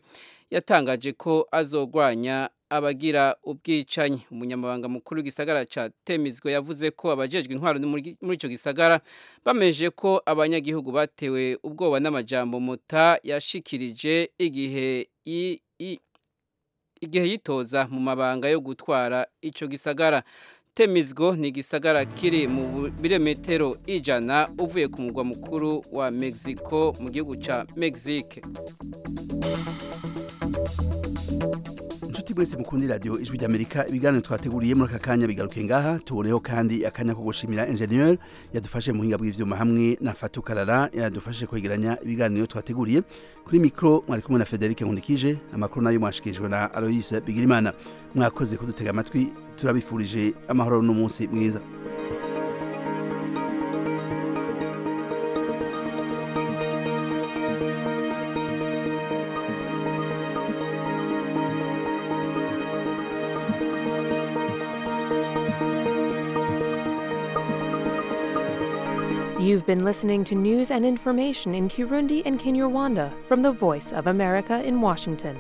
[SPEAKER 3] yatangaje ko azogwanya abagira ubwicanyi umunyamabanga mukuru w'igisagara cya temizwe yavuze ko abajejwe intwaro muri icyo gisagara bameje ko abanyagihugu batewe ubwoba n'amajambo muta yashikirije igihe igihe yitoza mu mabanga yo gutwara icyo gisagara temizgo ni igisagara kiri mu biremetero ijana uvuye ku mugwa mukuru wa mexico mu gihugu cya mexique
[SPEAKER 1] inshuti mwese mukundi radio ijwi ry'amerika ibiganiro twateguriye muri aka kanya bigaruke ngaha tuboneyeho kandi akanya ko gushimira ingenieur yadufashe mu buhinga bw'ivyuma hamwe na fatu karara yadufashe kwegeranya ibiganiro twateguriye kuri mikro mwari kumwe na federike nkundikije amakuru nayo mwashikirijwe na aloyise bigirimana mwakoze kudutega amatwi turabifurije amahoro n'umunsi mwiza
[SPEAKER 13] You've been listening to news and information in Kirundi and Kinyarwanda from the Voice of America in Washington.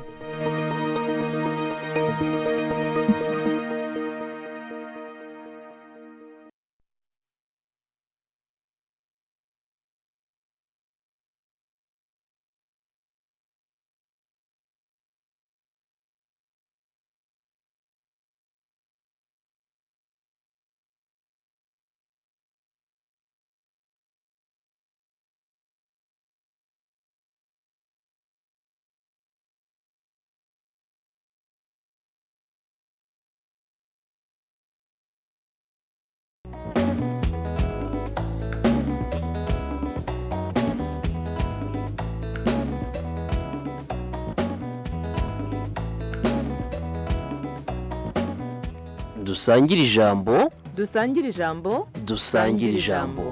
[SPEAKER 14] dusangire ijambo
[SPEAKER 15] dusangire ijambo
[SPEAKER 14] dusangire ijambo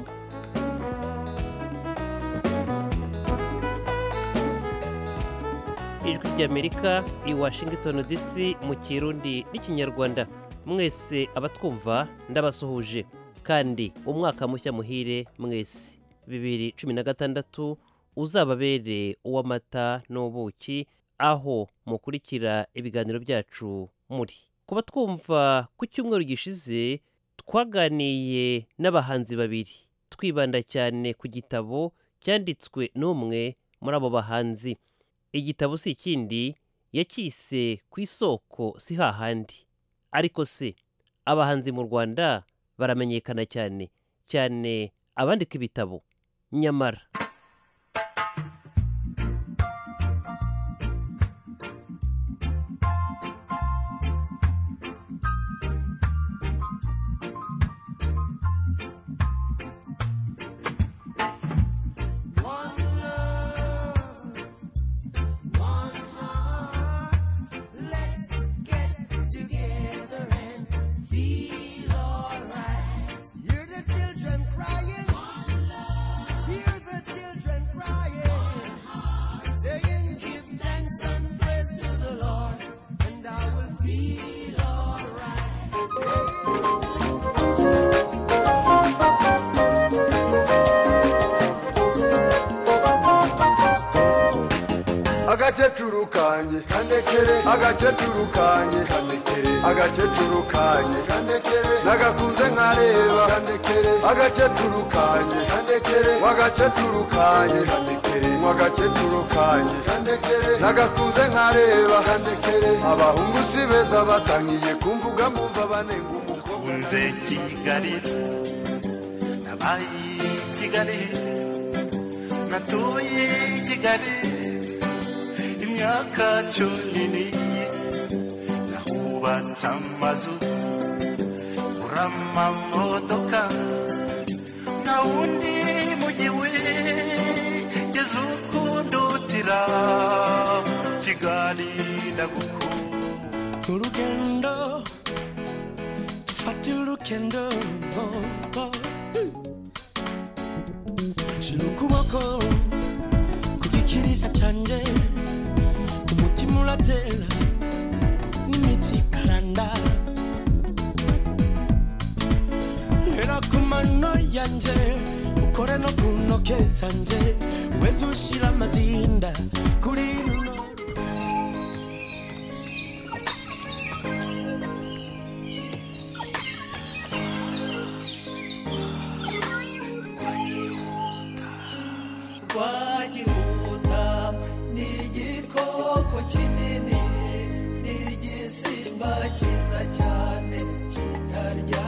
[SPEAKER 16] ijwi ry'amerika i washington dc mu kirundi n'ikinyarwanda mwese abatwumva ndabasuhuje kandi umwaka mushya muhire mwese bibiri cumi na gatandatu uzababere uw'amata n'ubuki aho mukurikira ibiganiro byacu muri kuba twumva ku cyumweru gishize twaganiye n'abahanzi babiri twibanda cyane ku gitabo cyanditswe n'umwe muri abo bahanzi igitabo si ikindi yacyise ku isoko si hahandi ariko se abahanzi mu rwanda baramenyekana cyane cyane abandika ibitabo nyamara
[SPEAKER 17] agakecuru kanjye kandekere agakecuru kanjye kandekere agakecuru kanjye kandekere nagakunze nkareba kandekere agakecuru kanjye kandekere wagakecuru kanjye kandekere wagakecuru kanjye kandekere nagakunze nkareba kandekere abahungu si beza batangiye kumvuga mumva banenga umukobwa
[SPEAKER 18] nze kigali nabaye kigali natuye kigali imyaka cumi n'iyi nahubatse amazu uramamodoka nta wundi mujyi wigeze ukundutira kigali ndagukunda urugendo fata urugendo shira ukuboko ku gikirisa cyanjye umutima uratera n'imitsi ikaranda hera ku mano yanjye ukore no ku ntoke zanjye weze ushyira amazinda kuri ino twagihuta ni igikoko kinini ni igisimba cyiza cyane kitaryana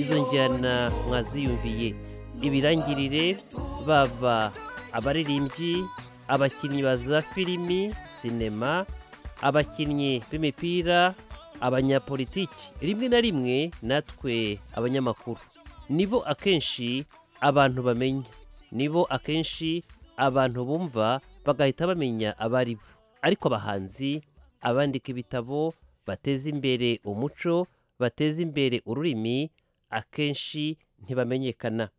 [SPEAKER 16] izo njyana mwaziyumviye ibirangirire baba abaririmbyi abakinnyi ba za filimi sinema abakinnyi b'imipira abanyapolitiki rimwe na rimwe natwe abanyamakuru nibo akenshi abantu bamenya nibo akenshi abantu bumva bagahita bamenya abari bo ariko abahanzi abandika ibitabo bateza imbere umuco bateza imbere ururimi akenshi ntibamenyekana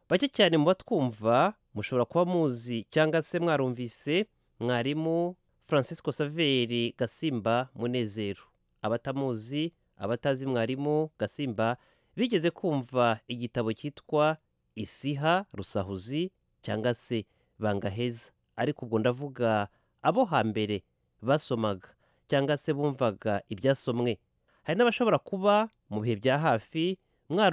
[SPEAKER 16] bake cyane mu batwumva mushobora kuba muzi cyangwa se mwarumvise mwarimu francisco saveri gasimba munezero abatamuzi abatazi mwarimu gasimba bigeze kumva igitabo cyitwa isiha rusahuzi cyangwa se bangaheza ariko ubwo ndavuga abo hambere basomaga cyangwa se bumvaga ibyasomwe hari n'abashobora kuba mu bihe bya hafi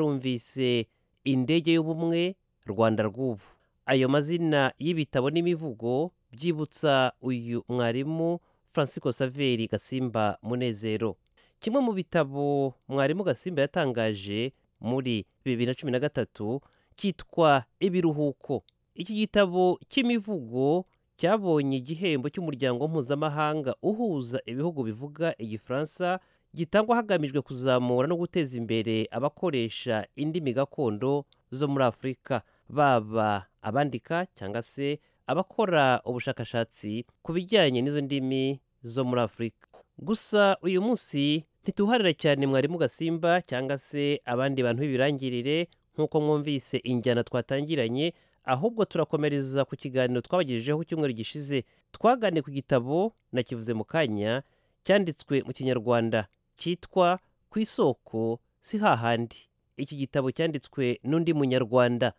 [SPEAKER 16] mwarumvise indege y'ubumwe rwanda rw'ubu ayo mazina y'ibitabo n'imivugo byibutsa uyu mwarimu francisco saveri gasimba munezero kimwe mu bitabo mwarimu gasimba yatangaje muri bibiri na cumi na gatatu cyitwa ibiruhuko iki gitabo cy'imivugo cyabonye igihembo cy'umuryango mpuzamahanga uhuza ibihugu bivuga igifaransa gitangwa hagamijwe kuzamura no guteza imbere abakoresha indimi gakondo zo muri afurika baba abandika cyangwa se abakora ubushakashatsi ku bijyanye n'izo ndimi zo muri afurika gusa uyu munsi ntituharira cyane mwarimu gasimba cyangwa se abandi bantu b'ibirangirire nk'uko mwumvise injyana twatangiranye ahubwo turakomereza ku kiganiro twabagejejeho ku cyumweru gishize twaganiye ku gitabo nakivuze mu kanya cyanditswe mu kinyarwanda cyitwa ku isoko si hahandi iki gitabo cyanditswe n'undi munyarwanda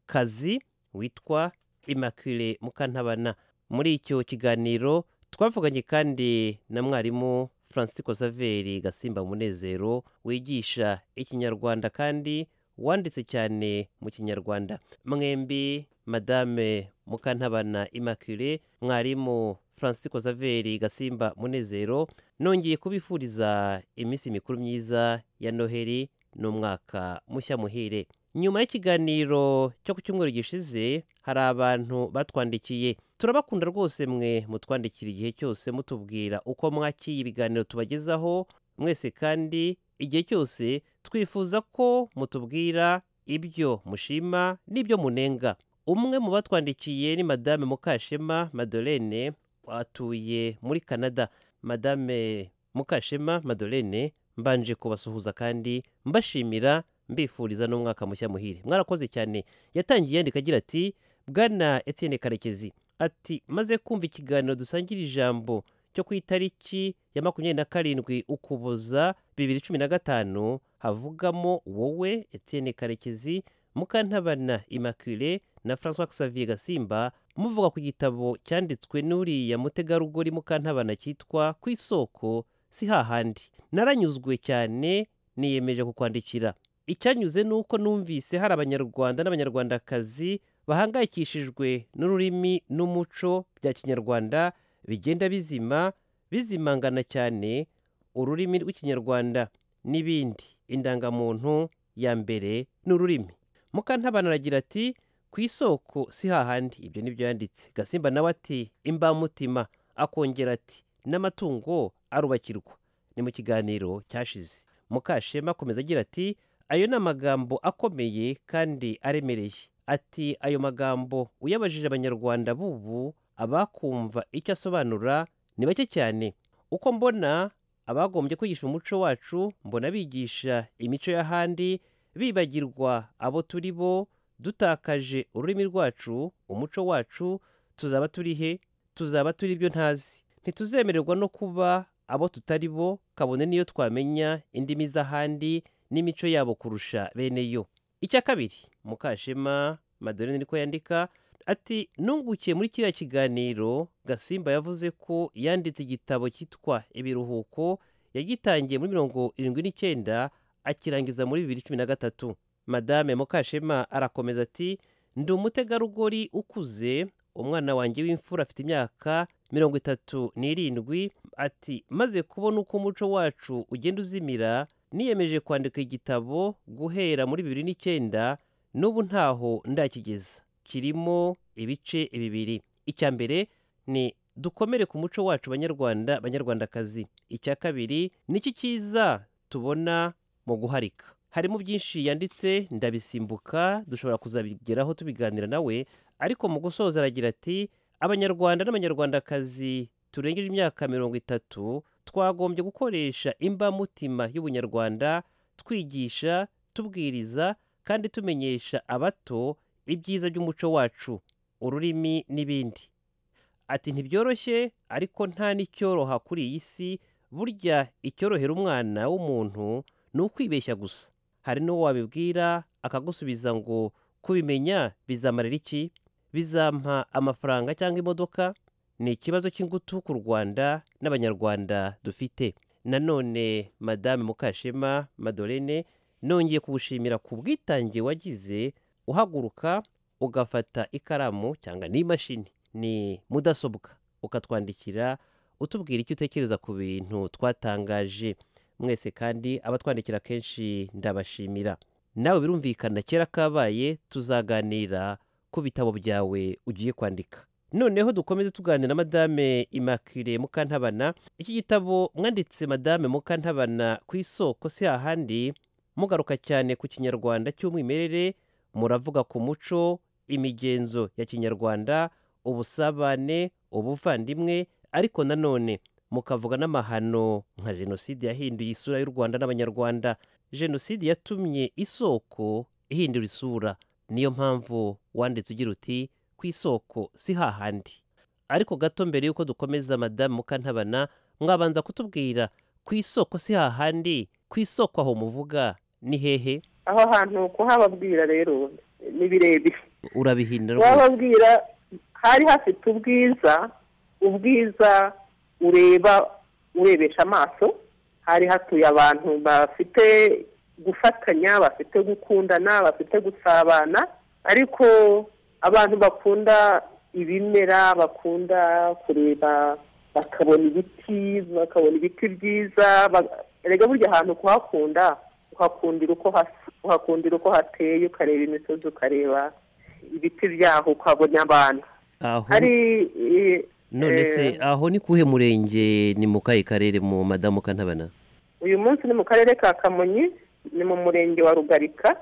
[SPEAKER 16] kazi witwa immaculee mukantabana muri icyo kiganiro twavuganye kandi na mwarimu francisco saveri gasimba munezero wigisha ikinyarwanda kandi wanditse cyane mu kinyarwanda mwembi madame mukantabana immaculee mwarimu francisco saveri gasimba munezero nongeye kubifuriza iminsi mikuru myiza ya noheli n'umwaka mushya muhire nyuma y'ikiganiro cyo ku cyumweru gishize hari abantu batwandikiye turabakunda rwose mwe mutwandikira igihe cyose mutubwira uko mwakiye ibiganiro tubagezaho mwese kandi igihe cyose twifuza ko mutubwira ibyo mushima n'ibyo munenga umwe mu batwandikiye ni madame mukashema madolene atuye muri canada madame mukashema madolene mbanje kubasuhuza kandi mbashimira mbifuriza n'umwaka mushya muhire mwarakoze cyane yatangiye yandika agira ati bwana etienne karekezi ati maze kumva ikiganiro dusangira ijambo cyo ku itariki ya makumyabiri na karindwi ukuboza bibiri cumi na gatanu havugamo wowe etienne karekezi mukantabana immaculee na francois xavier gasimba muvuga ku gitabo cyanditswe n'uriya mutegarugori mukantabana cyitwa ku isoko si hahandi naranyuzwe cyane niyemeje kukwandikira icyanyuze ni uko numvise hari abanyarwanda n'abanyarwandakazi bahangayikishijwe n'ururimi n'umuco bya kinyarwanda bigenda bizima bizimangana cyane ururimi rw'ikinyarwanda n'ibindi indangamuntu ya mbere n'ururimi mukantabana aragira ati ku isoko si hahandi ibyo nibyo yanditse gasimba nawe ati imbamutima akongera ati n'amatungo arubakirwa ni mu kiganiro cyashize mukashema akomeza agira ati ayo ni amagambo akomeye kandi aremereye ati ayo magambo uyabajije abanyarwanda b'ubu abakumva icyo asobanura ni bake cyane uko mbona abagombye kwigisha umuco wacu mbona bigisha imico y'ahandi bibagirwa abo turi bo dutakaje ururimi rwacu umuco wacu tuzaba turi he tuzaba turi ibyo ntazi ntituzemererwa no kuba abo tutari bo kabone niyo twamenya indimi z'ahandi n'imico yabo kurusha bene yo icya kabiri mukashema madorine niko yandika ati nungukiye muri kiriya kiganiro gasimba yavuze ko yanditse igitabo cyitwa ibiruhuko yagitangiye muri mirongo irindwi n'icyenda akirangiza muri bibiri cumi na gatatu madame mukashema arakomeza ati ndi umutegarugori ukuze umwana wanjye w'imfura afite imyaka mirongo itatu n'irindwi ati maze kubona uko umuco wacu ugenda uzimira niyemeje kwandika igitabo guhera muri bibiri n'icyenda n'ubu ntaho ndakigeza kirimo ibice bibiri icya mbere ni dukomere ku muco wacu banyarwanda banyarwandakazi icya kabiri n'iki cyiza tubona mu guharika harimo byinshi yanditse ndabisimbuka dushobora kuzabigeraho tubiganira nawe ariko mu gusoza aragira ati abanyarwanda n'abanyarwandakazi turengeje imyaka mirongo itatu twagombye gukoresha imbamutima y'ubunyarwanda twigisha tubwiriza kandi tumenyesha abato ibyiza by'umuco wacu ururimi n'ibindi ati ntibyoroshye ariko nta n'icyoroha kuri iyi si burya icyorohera umwana w'umuntu ni ukwibeshya gusa hari n'uwo wabibwira akagusubiza ngo kubimenya bizamarira iki bizampa amafaranga cyangwa imodoka ni ikibazo cy'ingutu ku rwanda n'abanyarwanda dufite nanone madame mukashema madolene nongeye kuwushimira ku bwitange wagize uhaguruka ugafata ikaramu cyangwa n'imashini ni mudasobwa ukatwandikira utubwira icyo utekereza ku bintu twatangaje mwese kandi abatwandikira kenshi ndabashimira nawe birumvikana kera kabaye tuzaganira ku bitabo byawe ugiye kwandika noneho dukomeze tuganira na madame immaculee mukantabana iki gitabo mwanditse madame mukantabana ku isoko si hahandi mugaruka cyane ku kinyarwanda cy'umwimerere muravuga ku muco imigenzo ya kinyarwanda ubusabane ubuvandimwe ariko nanone mukavuga n'amahano nka jenoside yahinduye isura y'u rwanda n'abanyarwanda jenoside yatumye isoko ihindura isura niyo mpamvu wanditse ugira uti ku isoko si hahandi ariko gato mbere y'uko dukomeza madamu mukantabana mwabanza kutubwira ku isoko si hahandi ku isoko aho muvuga ni hehe
[SPEAKER 15] aho hantu kuhababwira rero ni birebire
[SPEAKER 16] urabihindura rwose
[SPEAKER 15] kuhababwira hari hafite ubwiza ubwiza ureba urebesha amaso hari hatuye abantu bafite gufatanya bafite gukundana bafite gusabana ariko abantu bakunda ibimera bakunda kureba bakabona ibiti bakabona ibiti byiza ba- erega burya ahantu kuhakunda uhakundira uko hasa uhakundira uko hateye ukareba imisozi ukareba ibiti byaho ukabona abantu
[SPEAKER 16] aho
[SPEAKER 15] hari eh,
[SPEAKER 16] none se
[SPEAKER 15] eh,
[SPEAKER 16] aho ni kuhe murenge ni mu kahe karere mu madamu kantabana
[SPEAKER 15] uyu munsi ni mu karere ka kamonyi ni mu murenge wa rugarika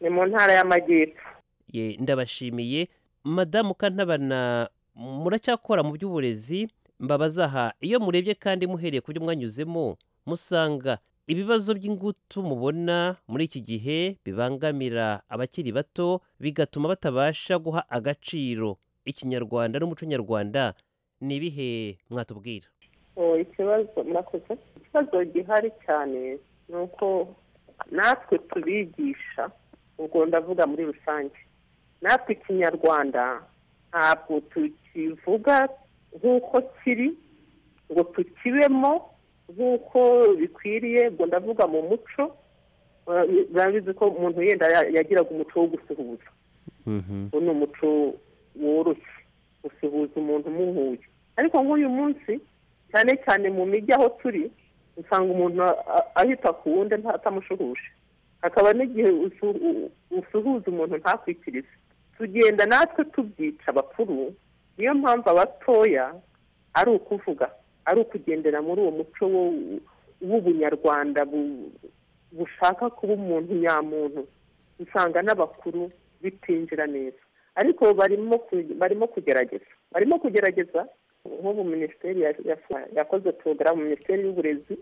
[SPEAKER 15] ni mu ntara y'amajyepfo
[SPEAKER 16] ye ndabashimiye madamu kantabana muracyakora mu by'uburezi mbabaza aha iyo murebye kandi muhereye ku byo mwanyuzemo musanga ibibazo by'ingutu mubona muri iki gihe bibangamira abakiri bato bigatuma batabasha guha agaciro ikinyarwanda n'umuco nyarwanda ni ibihe mwatubwira
[SPEAKER 15] Oh, ikibazo murakoze ikibazo gihari cyane ni uko natwe tubigisha ubwo ndavuga muri rusange natwe ikinyarwanda ntabwo tukivuga nk'uko kiri ngo tukibemo nk'uko bikwiriye ngo ndavuga mu muco bizi ko umuntu yenda ya- yagiraga umuco wo gusuhuza uwo ni umuco woroshye gusuhuza umuntu umuhuye ariko nk'uyu munsi cyane cyane mu mijyi aho turi usanga umuntu a- ahita ku wundi nta- atamushuhuje hakaba n'igihe usu- u- usuhuza umuntu ntakwikirize tugenda natwe tubyica abakuru niyo mpamvu abatoya ari ukuvuga ari ukugendera muri uwo muco wo- w'ubunyarwanda bu- bushaka kuba umuntu nyamuntu usanga n'abakuru bitinjira neza ariko barimo ku- barimo kugerageza barimo kugerageza nk'ubu minisiteri ya- ya- yakoze porogaramu minisiteri y'uburezi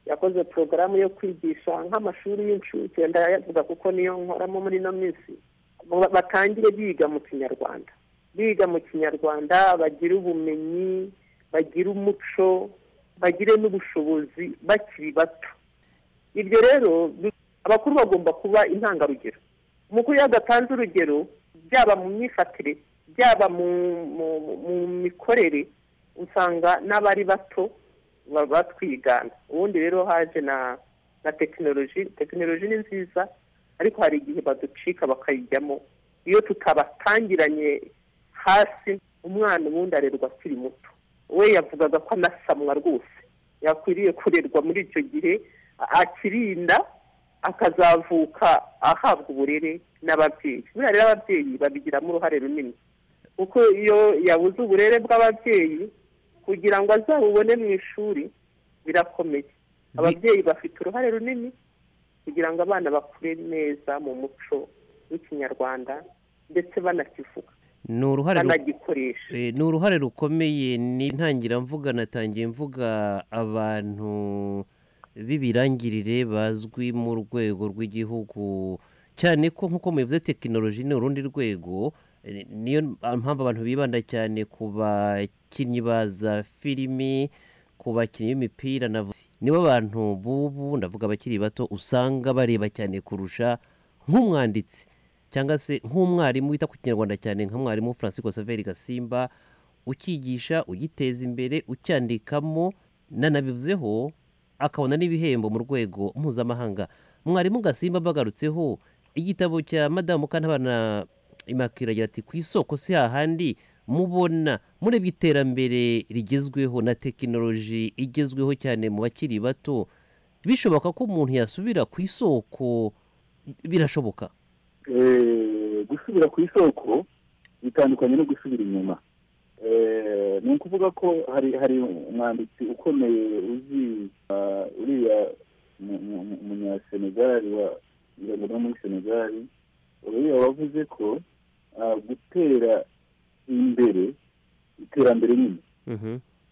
[SPEAKER 15] yakoze porogaramu yo kwigisha nk'amashuri y'incuke ndayavuga kuko niyo nkoramo muri ino minsi ngo ba- batangire biga mu kinyarwanda biga mu kinyarwanda bagire ubumenyi bagire umuco bagire n'ubushobozi bakiri bato ibyo rero bi- abakuru bagomba kuba intangarugero umukuru iyo adatanze urugero byaba mu myifatire byaba mu mu- mu- mu mikorere usanga n'abari bato ba- batwigana ubundi rero haje na na tekinoloji tekinoloji ni nziza ariko hari igihe baducika bakayijyamo iyo tutabatangiranye hasi umwana ubundi arerwa akiri muto we yavugaga ko anasamwa rwose yakwiriye kurerwa muri icyo gihe a- akirinda akazavuka ahabwa uburere n'ababyeyi buriya rero ababyeyi babigiramo uruhare runini kuko iyo yabuze uburere bw'ababyeyi kugira ngo azabubone mu ishuri birakomeye ababyeyi bafite uruhare runini kugira ngo abana bakure neza mu muco w'ikinyarwanda ndetse banakivuga
[SPEAKER 16] ni uruhare ru-
[SPEAKER 15] banagikoresha
[SPEAKER 16] Eh, ni uruhare rukomeye ni ntangira mvuga natangiye mvuga abantu b'ibirangirire bazwi mu rwego rw'igihugu cyane ko nk'uko mubivuze tekinoloji ni urundi rwego eh, niyo mpamvu abantu bibanda cyane ku bakinnyi ba za filimi ku bakinnyi b'imipira na vo- nibo bantu b'ubu ndavuga abakiri bato usanga bareba cyane kurusha nk'umwanditsi cyangwa se nk'umwarimu wita ku kinyarwanda cyane nka mwarimu francisco saveri gasimba ukigisha ugiteza imbere ucyandikamo nanabivuzeho akabona n'ibihembo mu rwego mpuzamahanga mwarimu gasimba mbagarutseho igitabo cya madamu kantabana imakira agira ati ku isoko si hahandi mubona murebye iterambere rigezweho na tekinoloji igezweho cyane mu bakiri bato bishoboka ko umuntu yasubira ku isoko birashoboka
[SPEAKER 19] Eh, gusubira ku isoko bitandukanye no gusubira inyuma Eh, ni ukuvuga ko hari hari umwanditsi ukomeye uzi ah, uriya mu- mu- mu- umunyasenegali wa ngo no muri senegali uriya wavuze ko ah, gutera imbere iterambere nyine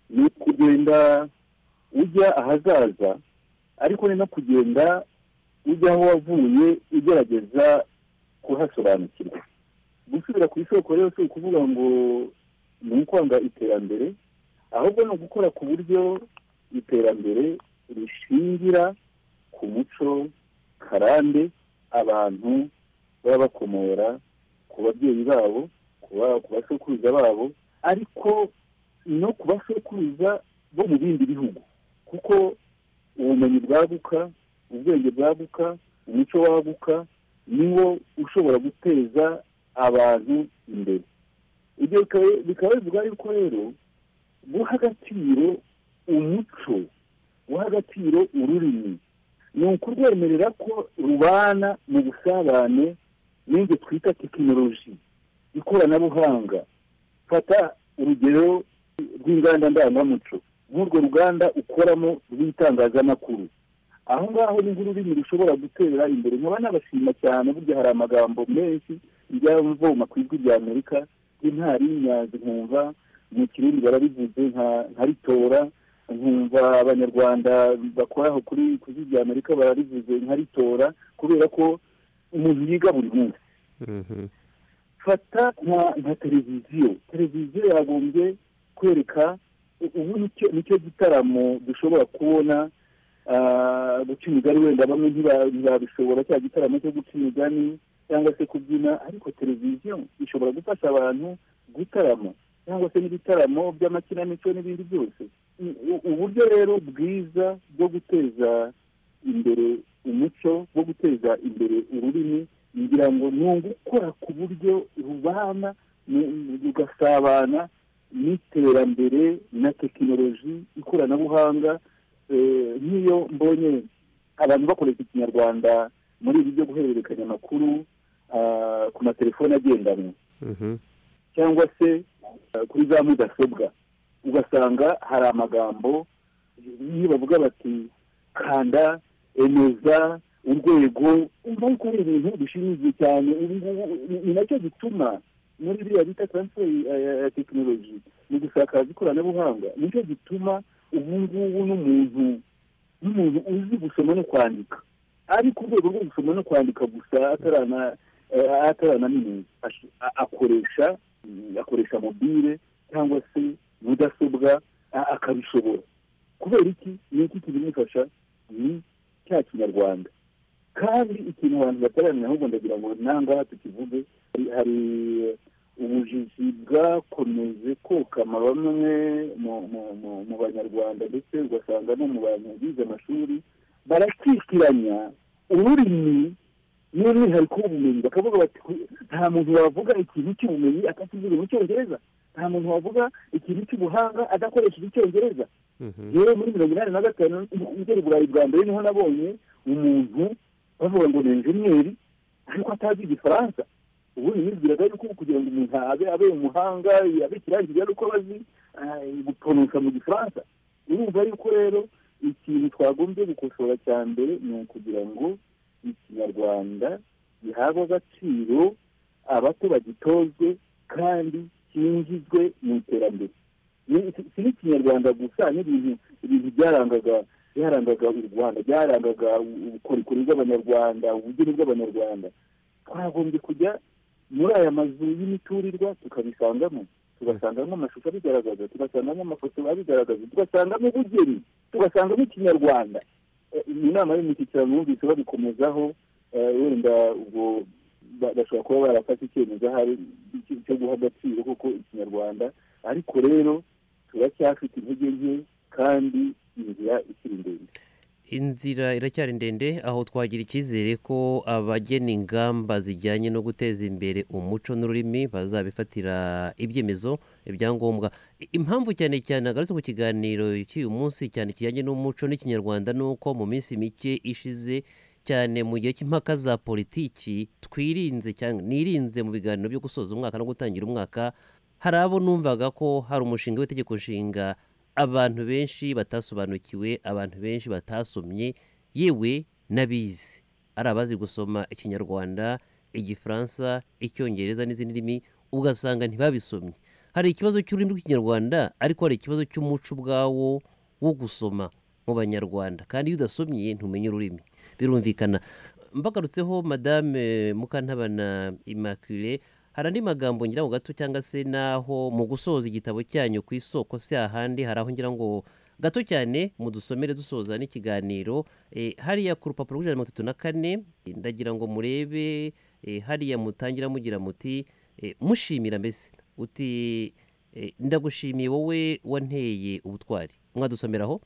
[SPEAKER 19] ni ukugenda ujya ahazaza ariko ni no kugenda ujya aho wavuye ugerageza kuhasobanukirwa gusubira ku isoko rero si ukuvuga ngo ni ukwanga iterambere ahubwo ni ugukora ku buryo iterambere rishingira ku muco karande abantu baba bakomora ku babyeyi babo kuba- ku basokuruza babo ariko no ku basokuruza bo mu bindi bihugu kuko ubumenyi bwaguka ubwenge bwaguka umuco waguka niwo ushobora guteza abantu imbere ibyo bikaba- bikaba bivuga yuko rero guha agaciro umuco guha agaciro ururimi ni ukurwemerera ko rubana mu busabane n'ibyo twita tekinoloji ikoranabuhanga fata urugero rw'inganda ndangamuco nk'urwo ruganda ukoramo rw'itangazamakuru aho ngaho ni nk'ururimi rushobora gutera imbere nkaba nabashima cyane burya hari amagambo menshi njya mvoma ku ijwi rya amerika nk'intwari y'inyanzi nkumva mu kirundi barabivuze nka- nkaritora nkumva abanyarwanda bakora aho kuri ku ijwi rya amerika bararivuze nkaritora kubera ko umuntu yiga buri munsi fata nka nka televiziyo televiziyo yagombye kwereka ubu nicyo nicyo gitaramo dushobora kubona ah, guca imigani wenda bamwe ntiba- ntibabishobora cya gitaramo cyo guca imigani cyangwa se kubyina ariko televiziyo ishobora gufasha abantu gutarama cyangwa se n'ibitaramo by'amakinamico n'ibindi byose U- u- uburyo rero bwiza bwo guteza imbere umuco wo guteza imbere ururimi ngira ngo ni ugukora ku buryo rubana mu- mu- rugasabana n'iterambere na tekinoloji ikoranabuhanga eh, nk'iyo mbonye abantu bakoresha ikinyarwanda muri ibi byo guhererekanya amakuru ah, ku matelefone agendanwa cyangwa se eh, kuri za mudasobwa ugasanga hari amagambo iyo bavuga bati kanda emeza urwego umva yuko ari ibintu bishimishije cyane ubu ngubu ni- ni nacyo gituma muri biriya bita taransiferi ya tekinoloji mu gusakaza ikoranabuhanga nicyo gituma ubu ngubu n'umuntu n'umuntu uzi gusoma no kwandika ari ku rwego rwo gusoma no kwandika gusa atarana eh, ataranaminuza Ash- a- akoresha mm, akoresha mobile cyangwa se mudasobwa a- akabishobora kubera iki ni iki kibimufasha ni cya kinyarwanda kandi ikintu abantu bataramenya ahubwo ndagira ngo nangaha tukivuge hari- hari ubujiji bwakomeje kokama bamwe mu- mu- mu- mu banyarwanda ndetse ugasanga no mu bantu bize amashuri barakikiranya ururimi n'umwihariko w'ubumenyi bakavuga bati "Ku- nta muntu wavuga ikintu cy'ubumenyi atakivuga mu cyongereza nta muntu wavuga ikintu cy'ubuhanga adakoresheje icyongereza rero muri mirongo inani na gatanu ngera i burayi bwa mbere niho nabonye umuntu bavuga ngo ni enjeniyeri ariko atazi igifaransa ubundi nibwiraga yuko kugira ngo umuntu abe abe umuhanga abe ikirangira ari uko abazi ah, gutonosa mu gifaransa urumva yuko rero ikintu twagombye gukosora cya mbere ni ukugira ngo ikinyarwanda gihabwe agaciro abato bagitozwe kandi cyinjizwe mu iterambere Ni- si si n'ikinyarwanda gusa n'ibintu ibintu byarangaga byarangaga u rwanda byarangaga ubukorikori bw'abanyarwanda ubugeni bw'abanyarwanda twagombye kujya muri aya mazu y'imiturirwa tukabisangamo tugasangamo amashusho abigaragaza tugasangamo amafoto abigaragaza tugasangamo ubugeni tugasangamo ikinyarwanda Eh, iyi nama y'umushyikirano yumvise babikomezaho eh, wenda ubwo ba- bashobora kuba barafata icyemezo ahari cy- cyo guha agaciro kuko ikinyarwanda ariko rero turacyafite intege nke kandi inzira ikiri ndende
[SPEAKER 16] inzira iracyari ndende aho twagira icyizere ko abagena ingamba zijyanye no guteza imbere umuco n'ururimi bazabifatira ibyemezo ibyangombwa I- impamvu cyane cyane agarutse ku kiganiro cy'uyu munsi cyane kijyanye n'umuco n'ikinyarwanda ni uko mu minsi mike ishize cyane mu gihe cy'impaka za politiki twirinze cyangwa nirinze mu biganiro byo gusoza umwaka no gutangira umwaka hari abo numvaga ko hari umushinga w'itegeko nshinga abantu benshi batasobanukiwe abantu benshi batasomye yewe n'abizi ari abazi gusoma ikinyarwanda igifaransa icyongereza n'izindi ndimi ugasanga ntibabisomye hari ikibazo cy'ururimi rw'ikinyarwanda ariko hari ikibazo cy'umuco ubwawo wo gusoma mu banyarwanda kandi iyo udasomye ntumenya ururimi birumvikana mbagarutseho madame mukantabana immaculee hari andi magambo ngira ngo gato cyangwa se naho mu gusoza igitabo cyanyu ku isoko si ahandi hari aho ngira ngo gato cyane mudusomere dusoza n'ikiganiro eh, hariya ku rupapuro rw'ijana na mirongo itatu na kane eh, ndagira ngo murebe eh, hariya mutangira mugira muti eh, mushimira mbese uti eh, ndagushimiye wowe wanteye ubutwari mwadusomeraho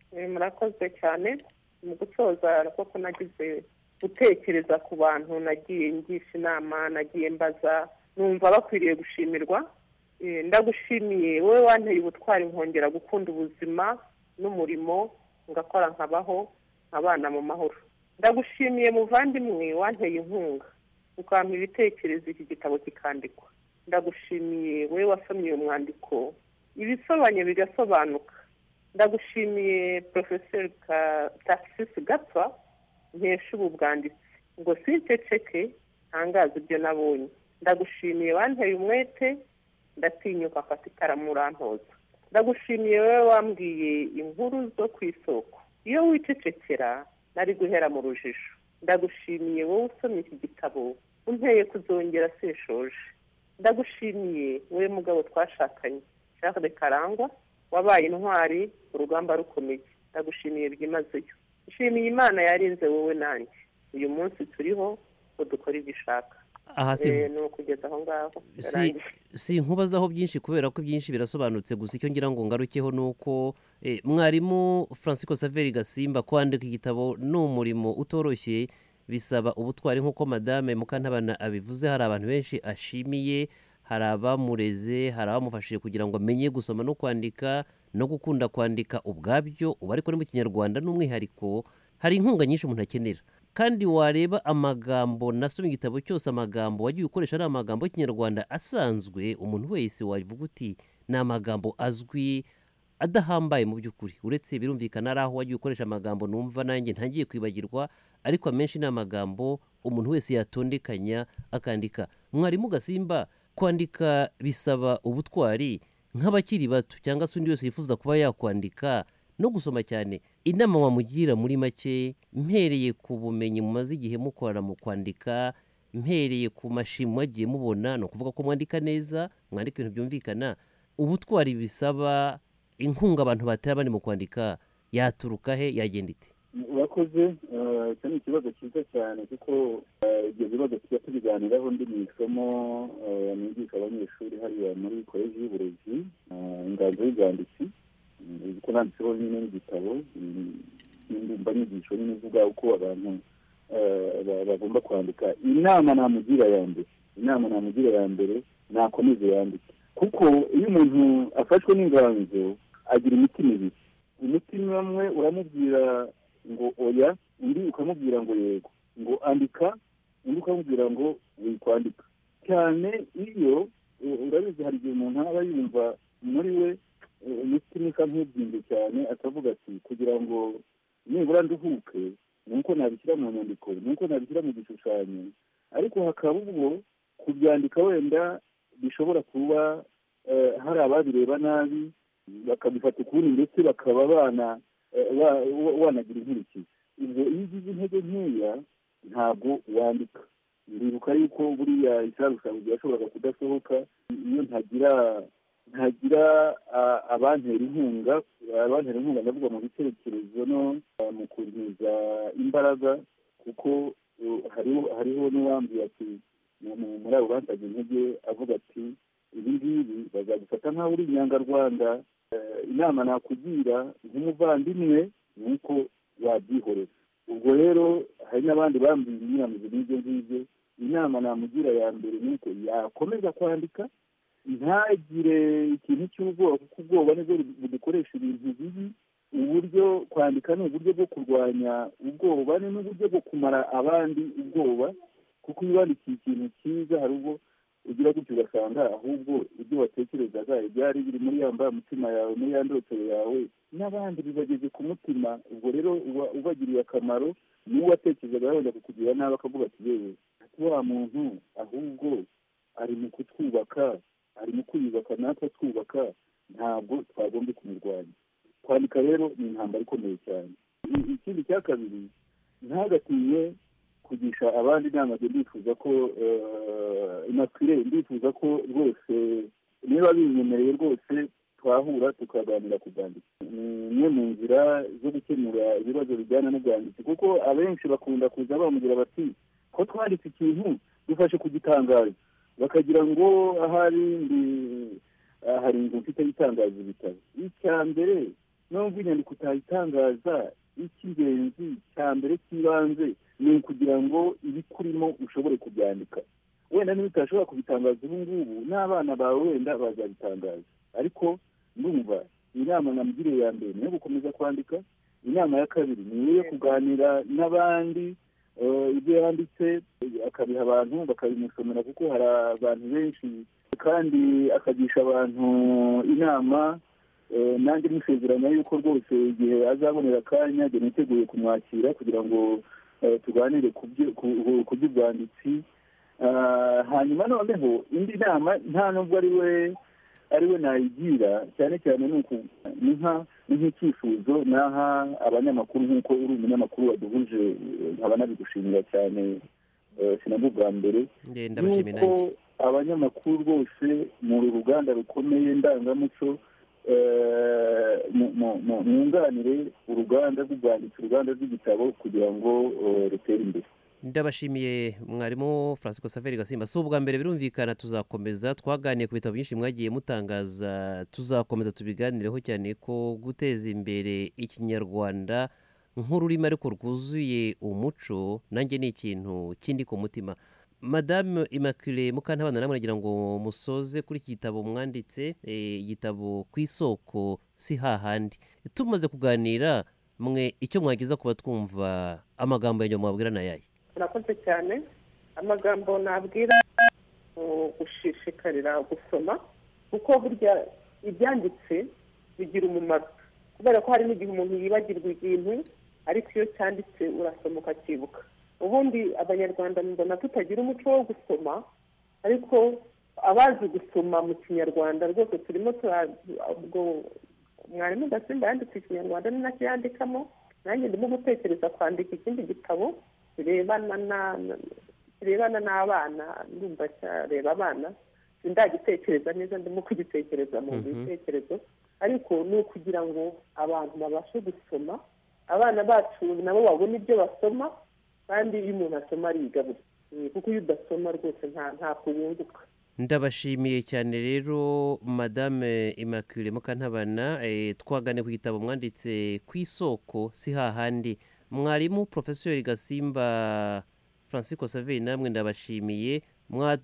[SPEAKER 15] Eh, murakoze cyane mu gusoza koko nagize gutekereza ku bantu nagiye ngisha inama nagiye mbaza numva bakwiriye gushimirwa Eh, ndagushimiye wowe wanteye ubutwari nkongera gukunda ubuzima n'umurimo ngakora nkabaho nkabana mu mahoro ndagushimiye muvandimwe wanteye inkunga ukampa ibitekerezo iki gitabo kikandikwa ndagushimiye wowe wasomye uyu mwandiko ibisobanye bigasobanuka ndagushimiye porofeseri tagisisi gapfa nkesha ubu bwanditse ngo sinceceke ntangaze ibyo nabonye ndagushimiye wanteye umwete ndatinyuka afata ikaramu urantoza ndagushimiye wowe wambwiye inkuru zo ku isoko iyo wicecekera nari guhera mu rujijo ndagushimiye wowe usomye iki gitabo unteye kuzongera seshoje ndagushimiye wowe mugabo twashakanye Charles karangwa wabaye intwari urugamba rukomeye ndagushimiye byimazeyo nshimiye imana yarinze wowe nanjye uyu munsi turiho ngo dukore ibyo ishaka
[SPEAKER 16] aha si-
[SPEAKER 15] Eh, ni ukugeza aho ngaho
[SPEAKER 16] si, si nkubazaho byinshi kubera ko byinshi birasobanutse gusa icyo ngira ngo ngarukeho ni uko eh, mwarimu francisco saveri gasimba kwandika igitabo ni umurimo utoroshye bisaba ubutwari nk'uko madame mukantabana abivuze hari abantu benshi ashimiye hari abamureze hari abamufashije kugira ngo amenye gusoma no kwandika no gukunda kwandika ubwabyo ubu ariko ni mu kinyarwanda n'umwihariko hari inkunga nyinshi umuntu akenera kandi wareba amagambo nasoma igitabo cyose amagambo wagiye ukoresha ari amagambo y'ikinyarwanda asanzwe umuntu wese wavuga uti ni amagambo azwi adahambaye mu by'ukuri uretse birumvikana ari aho wagiye ukoresha amagambo numva nanjye ntangiye kwibagirwa ariko amenshi ni amagambo umuntu wese yatondekanya akandika mwarimu gasimba kwandika bisaba ubutwari nk'abakiri bato cyangwa se undi wese yifuza kuba yakwandika no gusoma cyane inama wamugira muri make mpereye ku bumenyi mumaze igihe mukorana mu kwandika mpereye ku mashimwe mwagiye mubona ni ukuvuga ko mwandika neza mwandika ibintu byumvikana ubutwari bisaba inkunga abantu batera bari mu kwandika yaturuka he yagenda ite
[SPEAKER 19] urakoze eh, icyo ni ikibazo cyiza cyane kuko eh, ibyo bibazo tujya tubiganiraho ndi mu isomo eh, nigisha abanyeshuri hariya muri koleji y'uburezi eh, inganzo y'ubwanditsi Mm, kuko nanditseho nyine n'igitabo mm, n'indumbanyigisho nyine ivuga uko abantu eh, ba- bagomba kwandika inama namugira ya mbere inama namugira ya mbere nakomeze yandike kuko iyo umuntu afashwe n'inganzo agira imitima ibiri umutima umwe uramubwira ngo oya undi ukamubwira ngo yego ngo andika undi ukamubwira ngo wikwandika cyane iyo u- urabizi hari igihe umuntu aba yumva muri we eh, umutima usa nk'ubyimbye cyane akavuga ati kugira ngo nibura nduhuke ni uko nabishyira mu nyandiko ni uko nabishyira mu gishushanyo ariko hakaba ubwo kubyandika wenda bishobora kuba eh, hari ababireba nabi bakabifata ukundi ndetse bakaba bana eh, ba- wa- wanagira inkurikizi ubwo iyo ugize intege nkeya ntabwo wandika ndibuka yuko buriya isarusanzwe yashoboraga kudasohoka iyo ntagira ntagira ah, abantera inkunga abantera inkunga ndavuga mu bitekerezo no ah, mu kuntiza imbaraga kuko eh, hariho hariho n'uwambwiye ati mu- mu- muri abo bantaga intege avuga ati ibi ngibi bazagufata nk'aho uri inyangarwanda Eh, inama nakugira nk'umuvandimwe ni uko wabyihorera ubwo rero hari n'abandi bambwiye imyiramizo n'ibyo ngibyo inama namugira ya mbere ni uko yakomeza kwandika ntagire ikintu cy'ubwoba kuko ubwoba nibwo budukoresha ibintu bibi uburyo kwandika ni uburyo bwo kurwanya ubwoba ni n'uburyo bwo kumara abandi ubwoba kuko iyo wandikiye ikintu cyiza hari ubwo ugira gutyo ugasanga ahubwo ibyo watekerezaga ibyari biri muri ya mutima yawe muri ya ndotero yawe n'abandi bibageze ku mutima ubwo rero uba ubagiriye akamaro n'uwo watekerezaga wenda kukugira nabi akavuga ati yewe ati wa muntu ahubwo ari mu kutwubaka ari mu kwiyubaka natwe twubaka ntabwo twagombye kumurwanya kwandika rero ni intambara ikomeye cyane I- ikindi cya kabiri ntagatinye kugisha abandi inama byo ndifuza ko eh, inakwire ndifuza ko rwose niba binyemereye rwose twahura tukaganira ku bwanditsi ni imwe mu nzira zo gukemura ibibazo bijyana n'ubwanditsi kuko abenshi bakunda kuza bambwira bati ko twanditse ikintu dufashe kugitangaza bakagira ngo ahari ndi aha hari inzu mfite itangaza ibitabo icya mbere nubwo inyandiko utayitangaza icy'ingenzi cya mbere cy'ibanze ni ukugira ngo ibikurimo ushobore kubyandika wenda niba utashobora kubitangaza ubu ngubu n'abana bawe wenda bazabitangaza ariko ndumva inama namugiriye ya mbere ni iyo gukomeza kwandika inama ya kabiri ni iyo kuganira n'abandi eh, ibyo yanditse eh, akabiha abantu bakabimusomera kuko hari abantu benshi kandi akagisha abantu inama eh, nanjye musezeranya yuko rwose igihe azabonera akanya njye niteguye kumwakira kugira ngo eh, tuganire ku byo- ku- ku by'ubwanditsi Ah, hanyuma noneho indi nama nta nubwo ari we ari we nayigira cyane cyane ni uku ni nka- ni nk'icyifuzo naha abanyamakuru nk'uko uri umunyamakuru waduhuje eh, nkaba nabigushimira cyane eh, sinabwo bwa mbere
[SPEAKER 16] ndabashimira
[SPEAKER 19] Yuko abanyamakuru rwose mu ruganda rukomeye ndangamuco eh, mu- mu- mu- mwunganire uruganda rw'ubwanditsi uruganda rw'igitabo kugira ngo eh, rutere imbere
[SPEAKER 16] ndabashimiye mwarimu francis saveri gasimba si ubwa mbere birumvikana tuzakomeza twaganiye ku bitabo byinshi mwagiye mutangaza tuzakomeza tubiganireho cyane ko guteza imbere ikinyarwanda nk'ururimi ariko rwuzuye umuco nanjye ni ikintu kindi ku mutima madame immaculee mukantabana namwe nagira ngo musoze kuri iki gitabo mwanditse eh, igitabo ku isoko si hahandi tumaze kuganira mwe icyo mwageza kuba twumva amagambo ya nyuma mwabwira na yayi
[SPEAKER 15] murakoze cyane amagambo nabwira uh, gushishikarira gusoma kuko burya ibyanditse bigira umumaro kubera ko hari n'igihe umuntu yibagirwa ikintu ariko iyo cyanditse urasoma ukacyibuka ubundi abanyarwanda mbona tutagira umuco wo gusoma ariko abazi gusoma mu kinyarwanda rwose turimo tura- ubwo mwarimu gasimba yanditse ikinyarwanda ni nacyo yandikamo nanjye ndimo gutekereza kwandika ikindi gitabo kirebana na kirebana n'abana ndumva cyareba abana sindagitekereza neza ndimo kugitekereza mu
[SPEAKER 16] Mhm.
[SPEAKER 15] bitekerezo ariko ni ukugira ngo abantu babashe gusoma abana bacu nabo babona ibyo basoma kandi iyo umuntu asoma ariga buri kuko iyo udasoma rwose nta ntabwo wunguka
[SPEAKER 16] ndabashimiye cyane rero madame immaculee mukantabana eh, twagane ku gitabo mwanditse ku isoko si hahandi mwarimu porofesori gasimba francisco saveri namwe ndabashimiye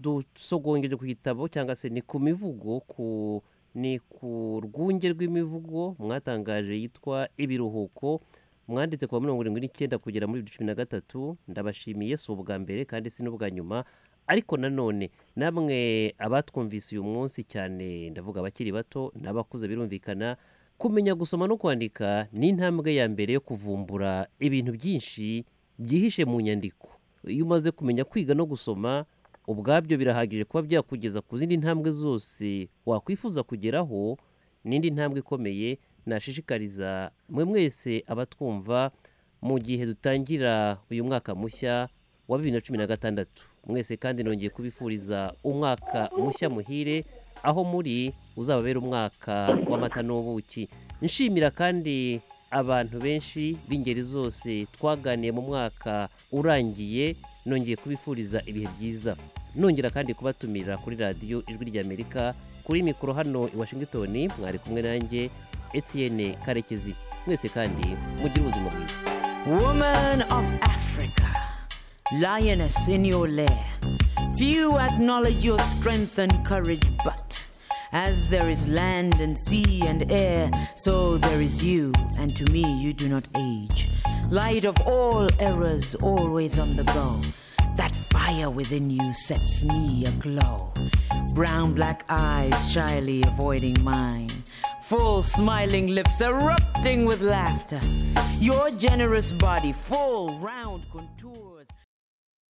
[SPEAKER 16] mwadusogongeje ku gitabo cyangwa se ni ku mivugo ku ni ku rwunge rw'imivugo mwatangaje yitwa ibiruhuko mwanditse kuwa mirongo irindwi n'icyenda kugera muri bibiri cumi na gatatu ndabashimiye si ubwa mbere kandi si n'ubwa nyuma ariko nanone namwe abatwumvise uyu munsi cyane ndavuga abakiri bato n'abakuze birumvikana kumenya gusoma no kwandika ni intambwe ya mbere yo kuvumbura ibintu byinshi byihishe mu nyandiko iyo umaze kumenya kwiga no gusoma ubwabyo birahagije kuba byakugeza ku zindi ntambwe zose wakwifuza kugeraho n'indi ntambwe ikomeye nashishikariza mwe mwese abatwumva mu gihe dutangira uyu mwaka mushya wa bibiri na cumi na gatandatu mwese kandi nongeye kubifuriza umwaka mushya muhire aho muri uzababera umwaka w'amata n'ubuki nshimira kandi abantu benshi b'ingeri zose twaganiye mu mwaka urangiye nongeye kubifuriza ibihe byiza nongera kandi kubatumira kuri radiyo ijwi ry'amerika kuri mikoro hano i washington mwari kumwe nanjye etienne karekezi mwese kandi mugire ubuzima bwiza
[SPEAKER 20] Woman of Africa, lioness in your lair. Few acknowledge your strength and courage, but as there is land and sea and air, so there is you, and to me you do not age. Light of all errors, always on the go. That fire within you sets me aglow. Brown black eyes shyly avoiding mine. Full smiling lips erupting with laughter. Your generous body full round.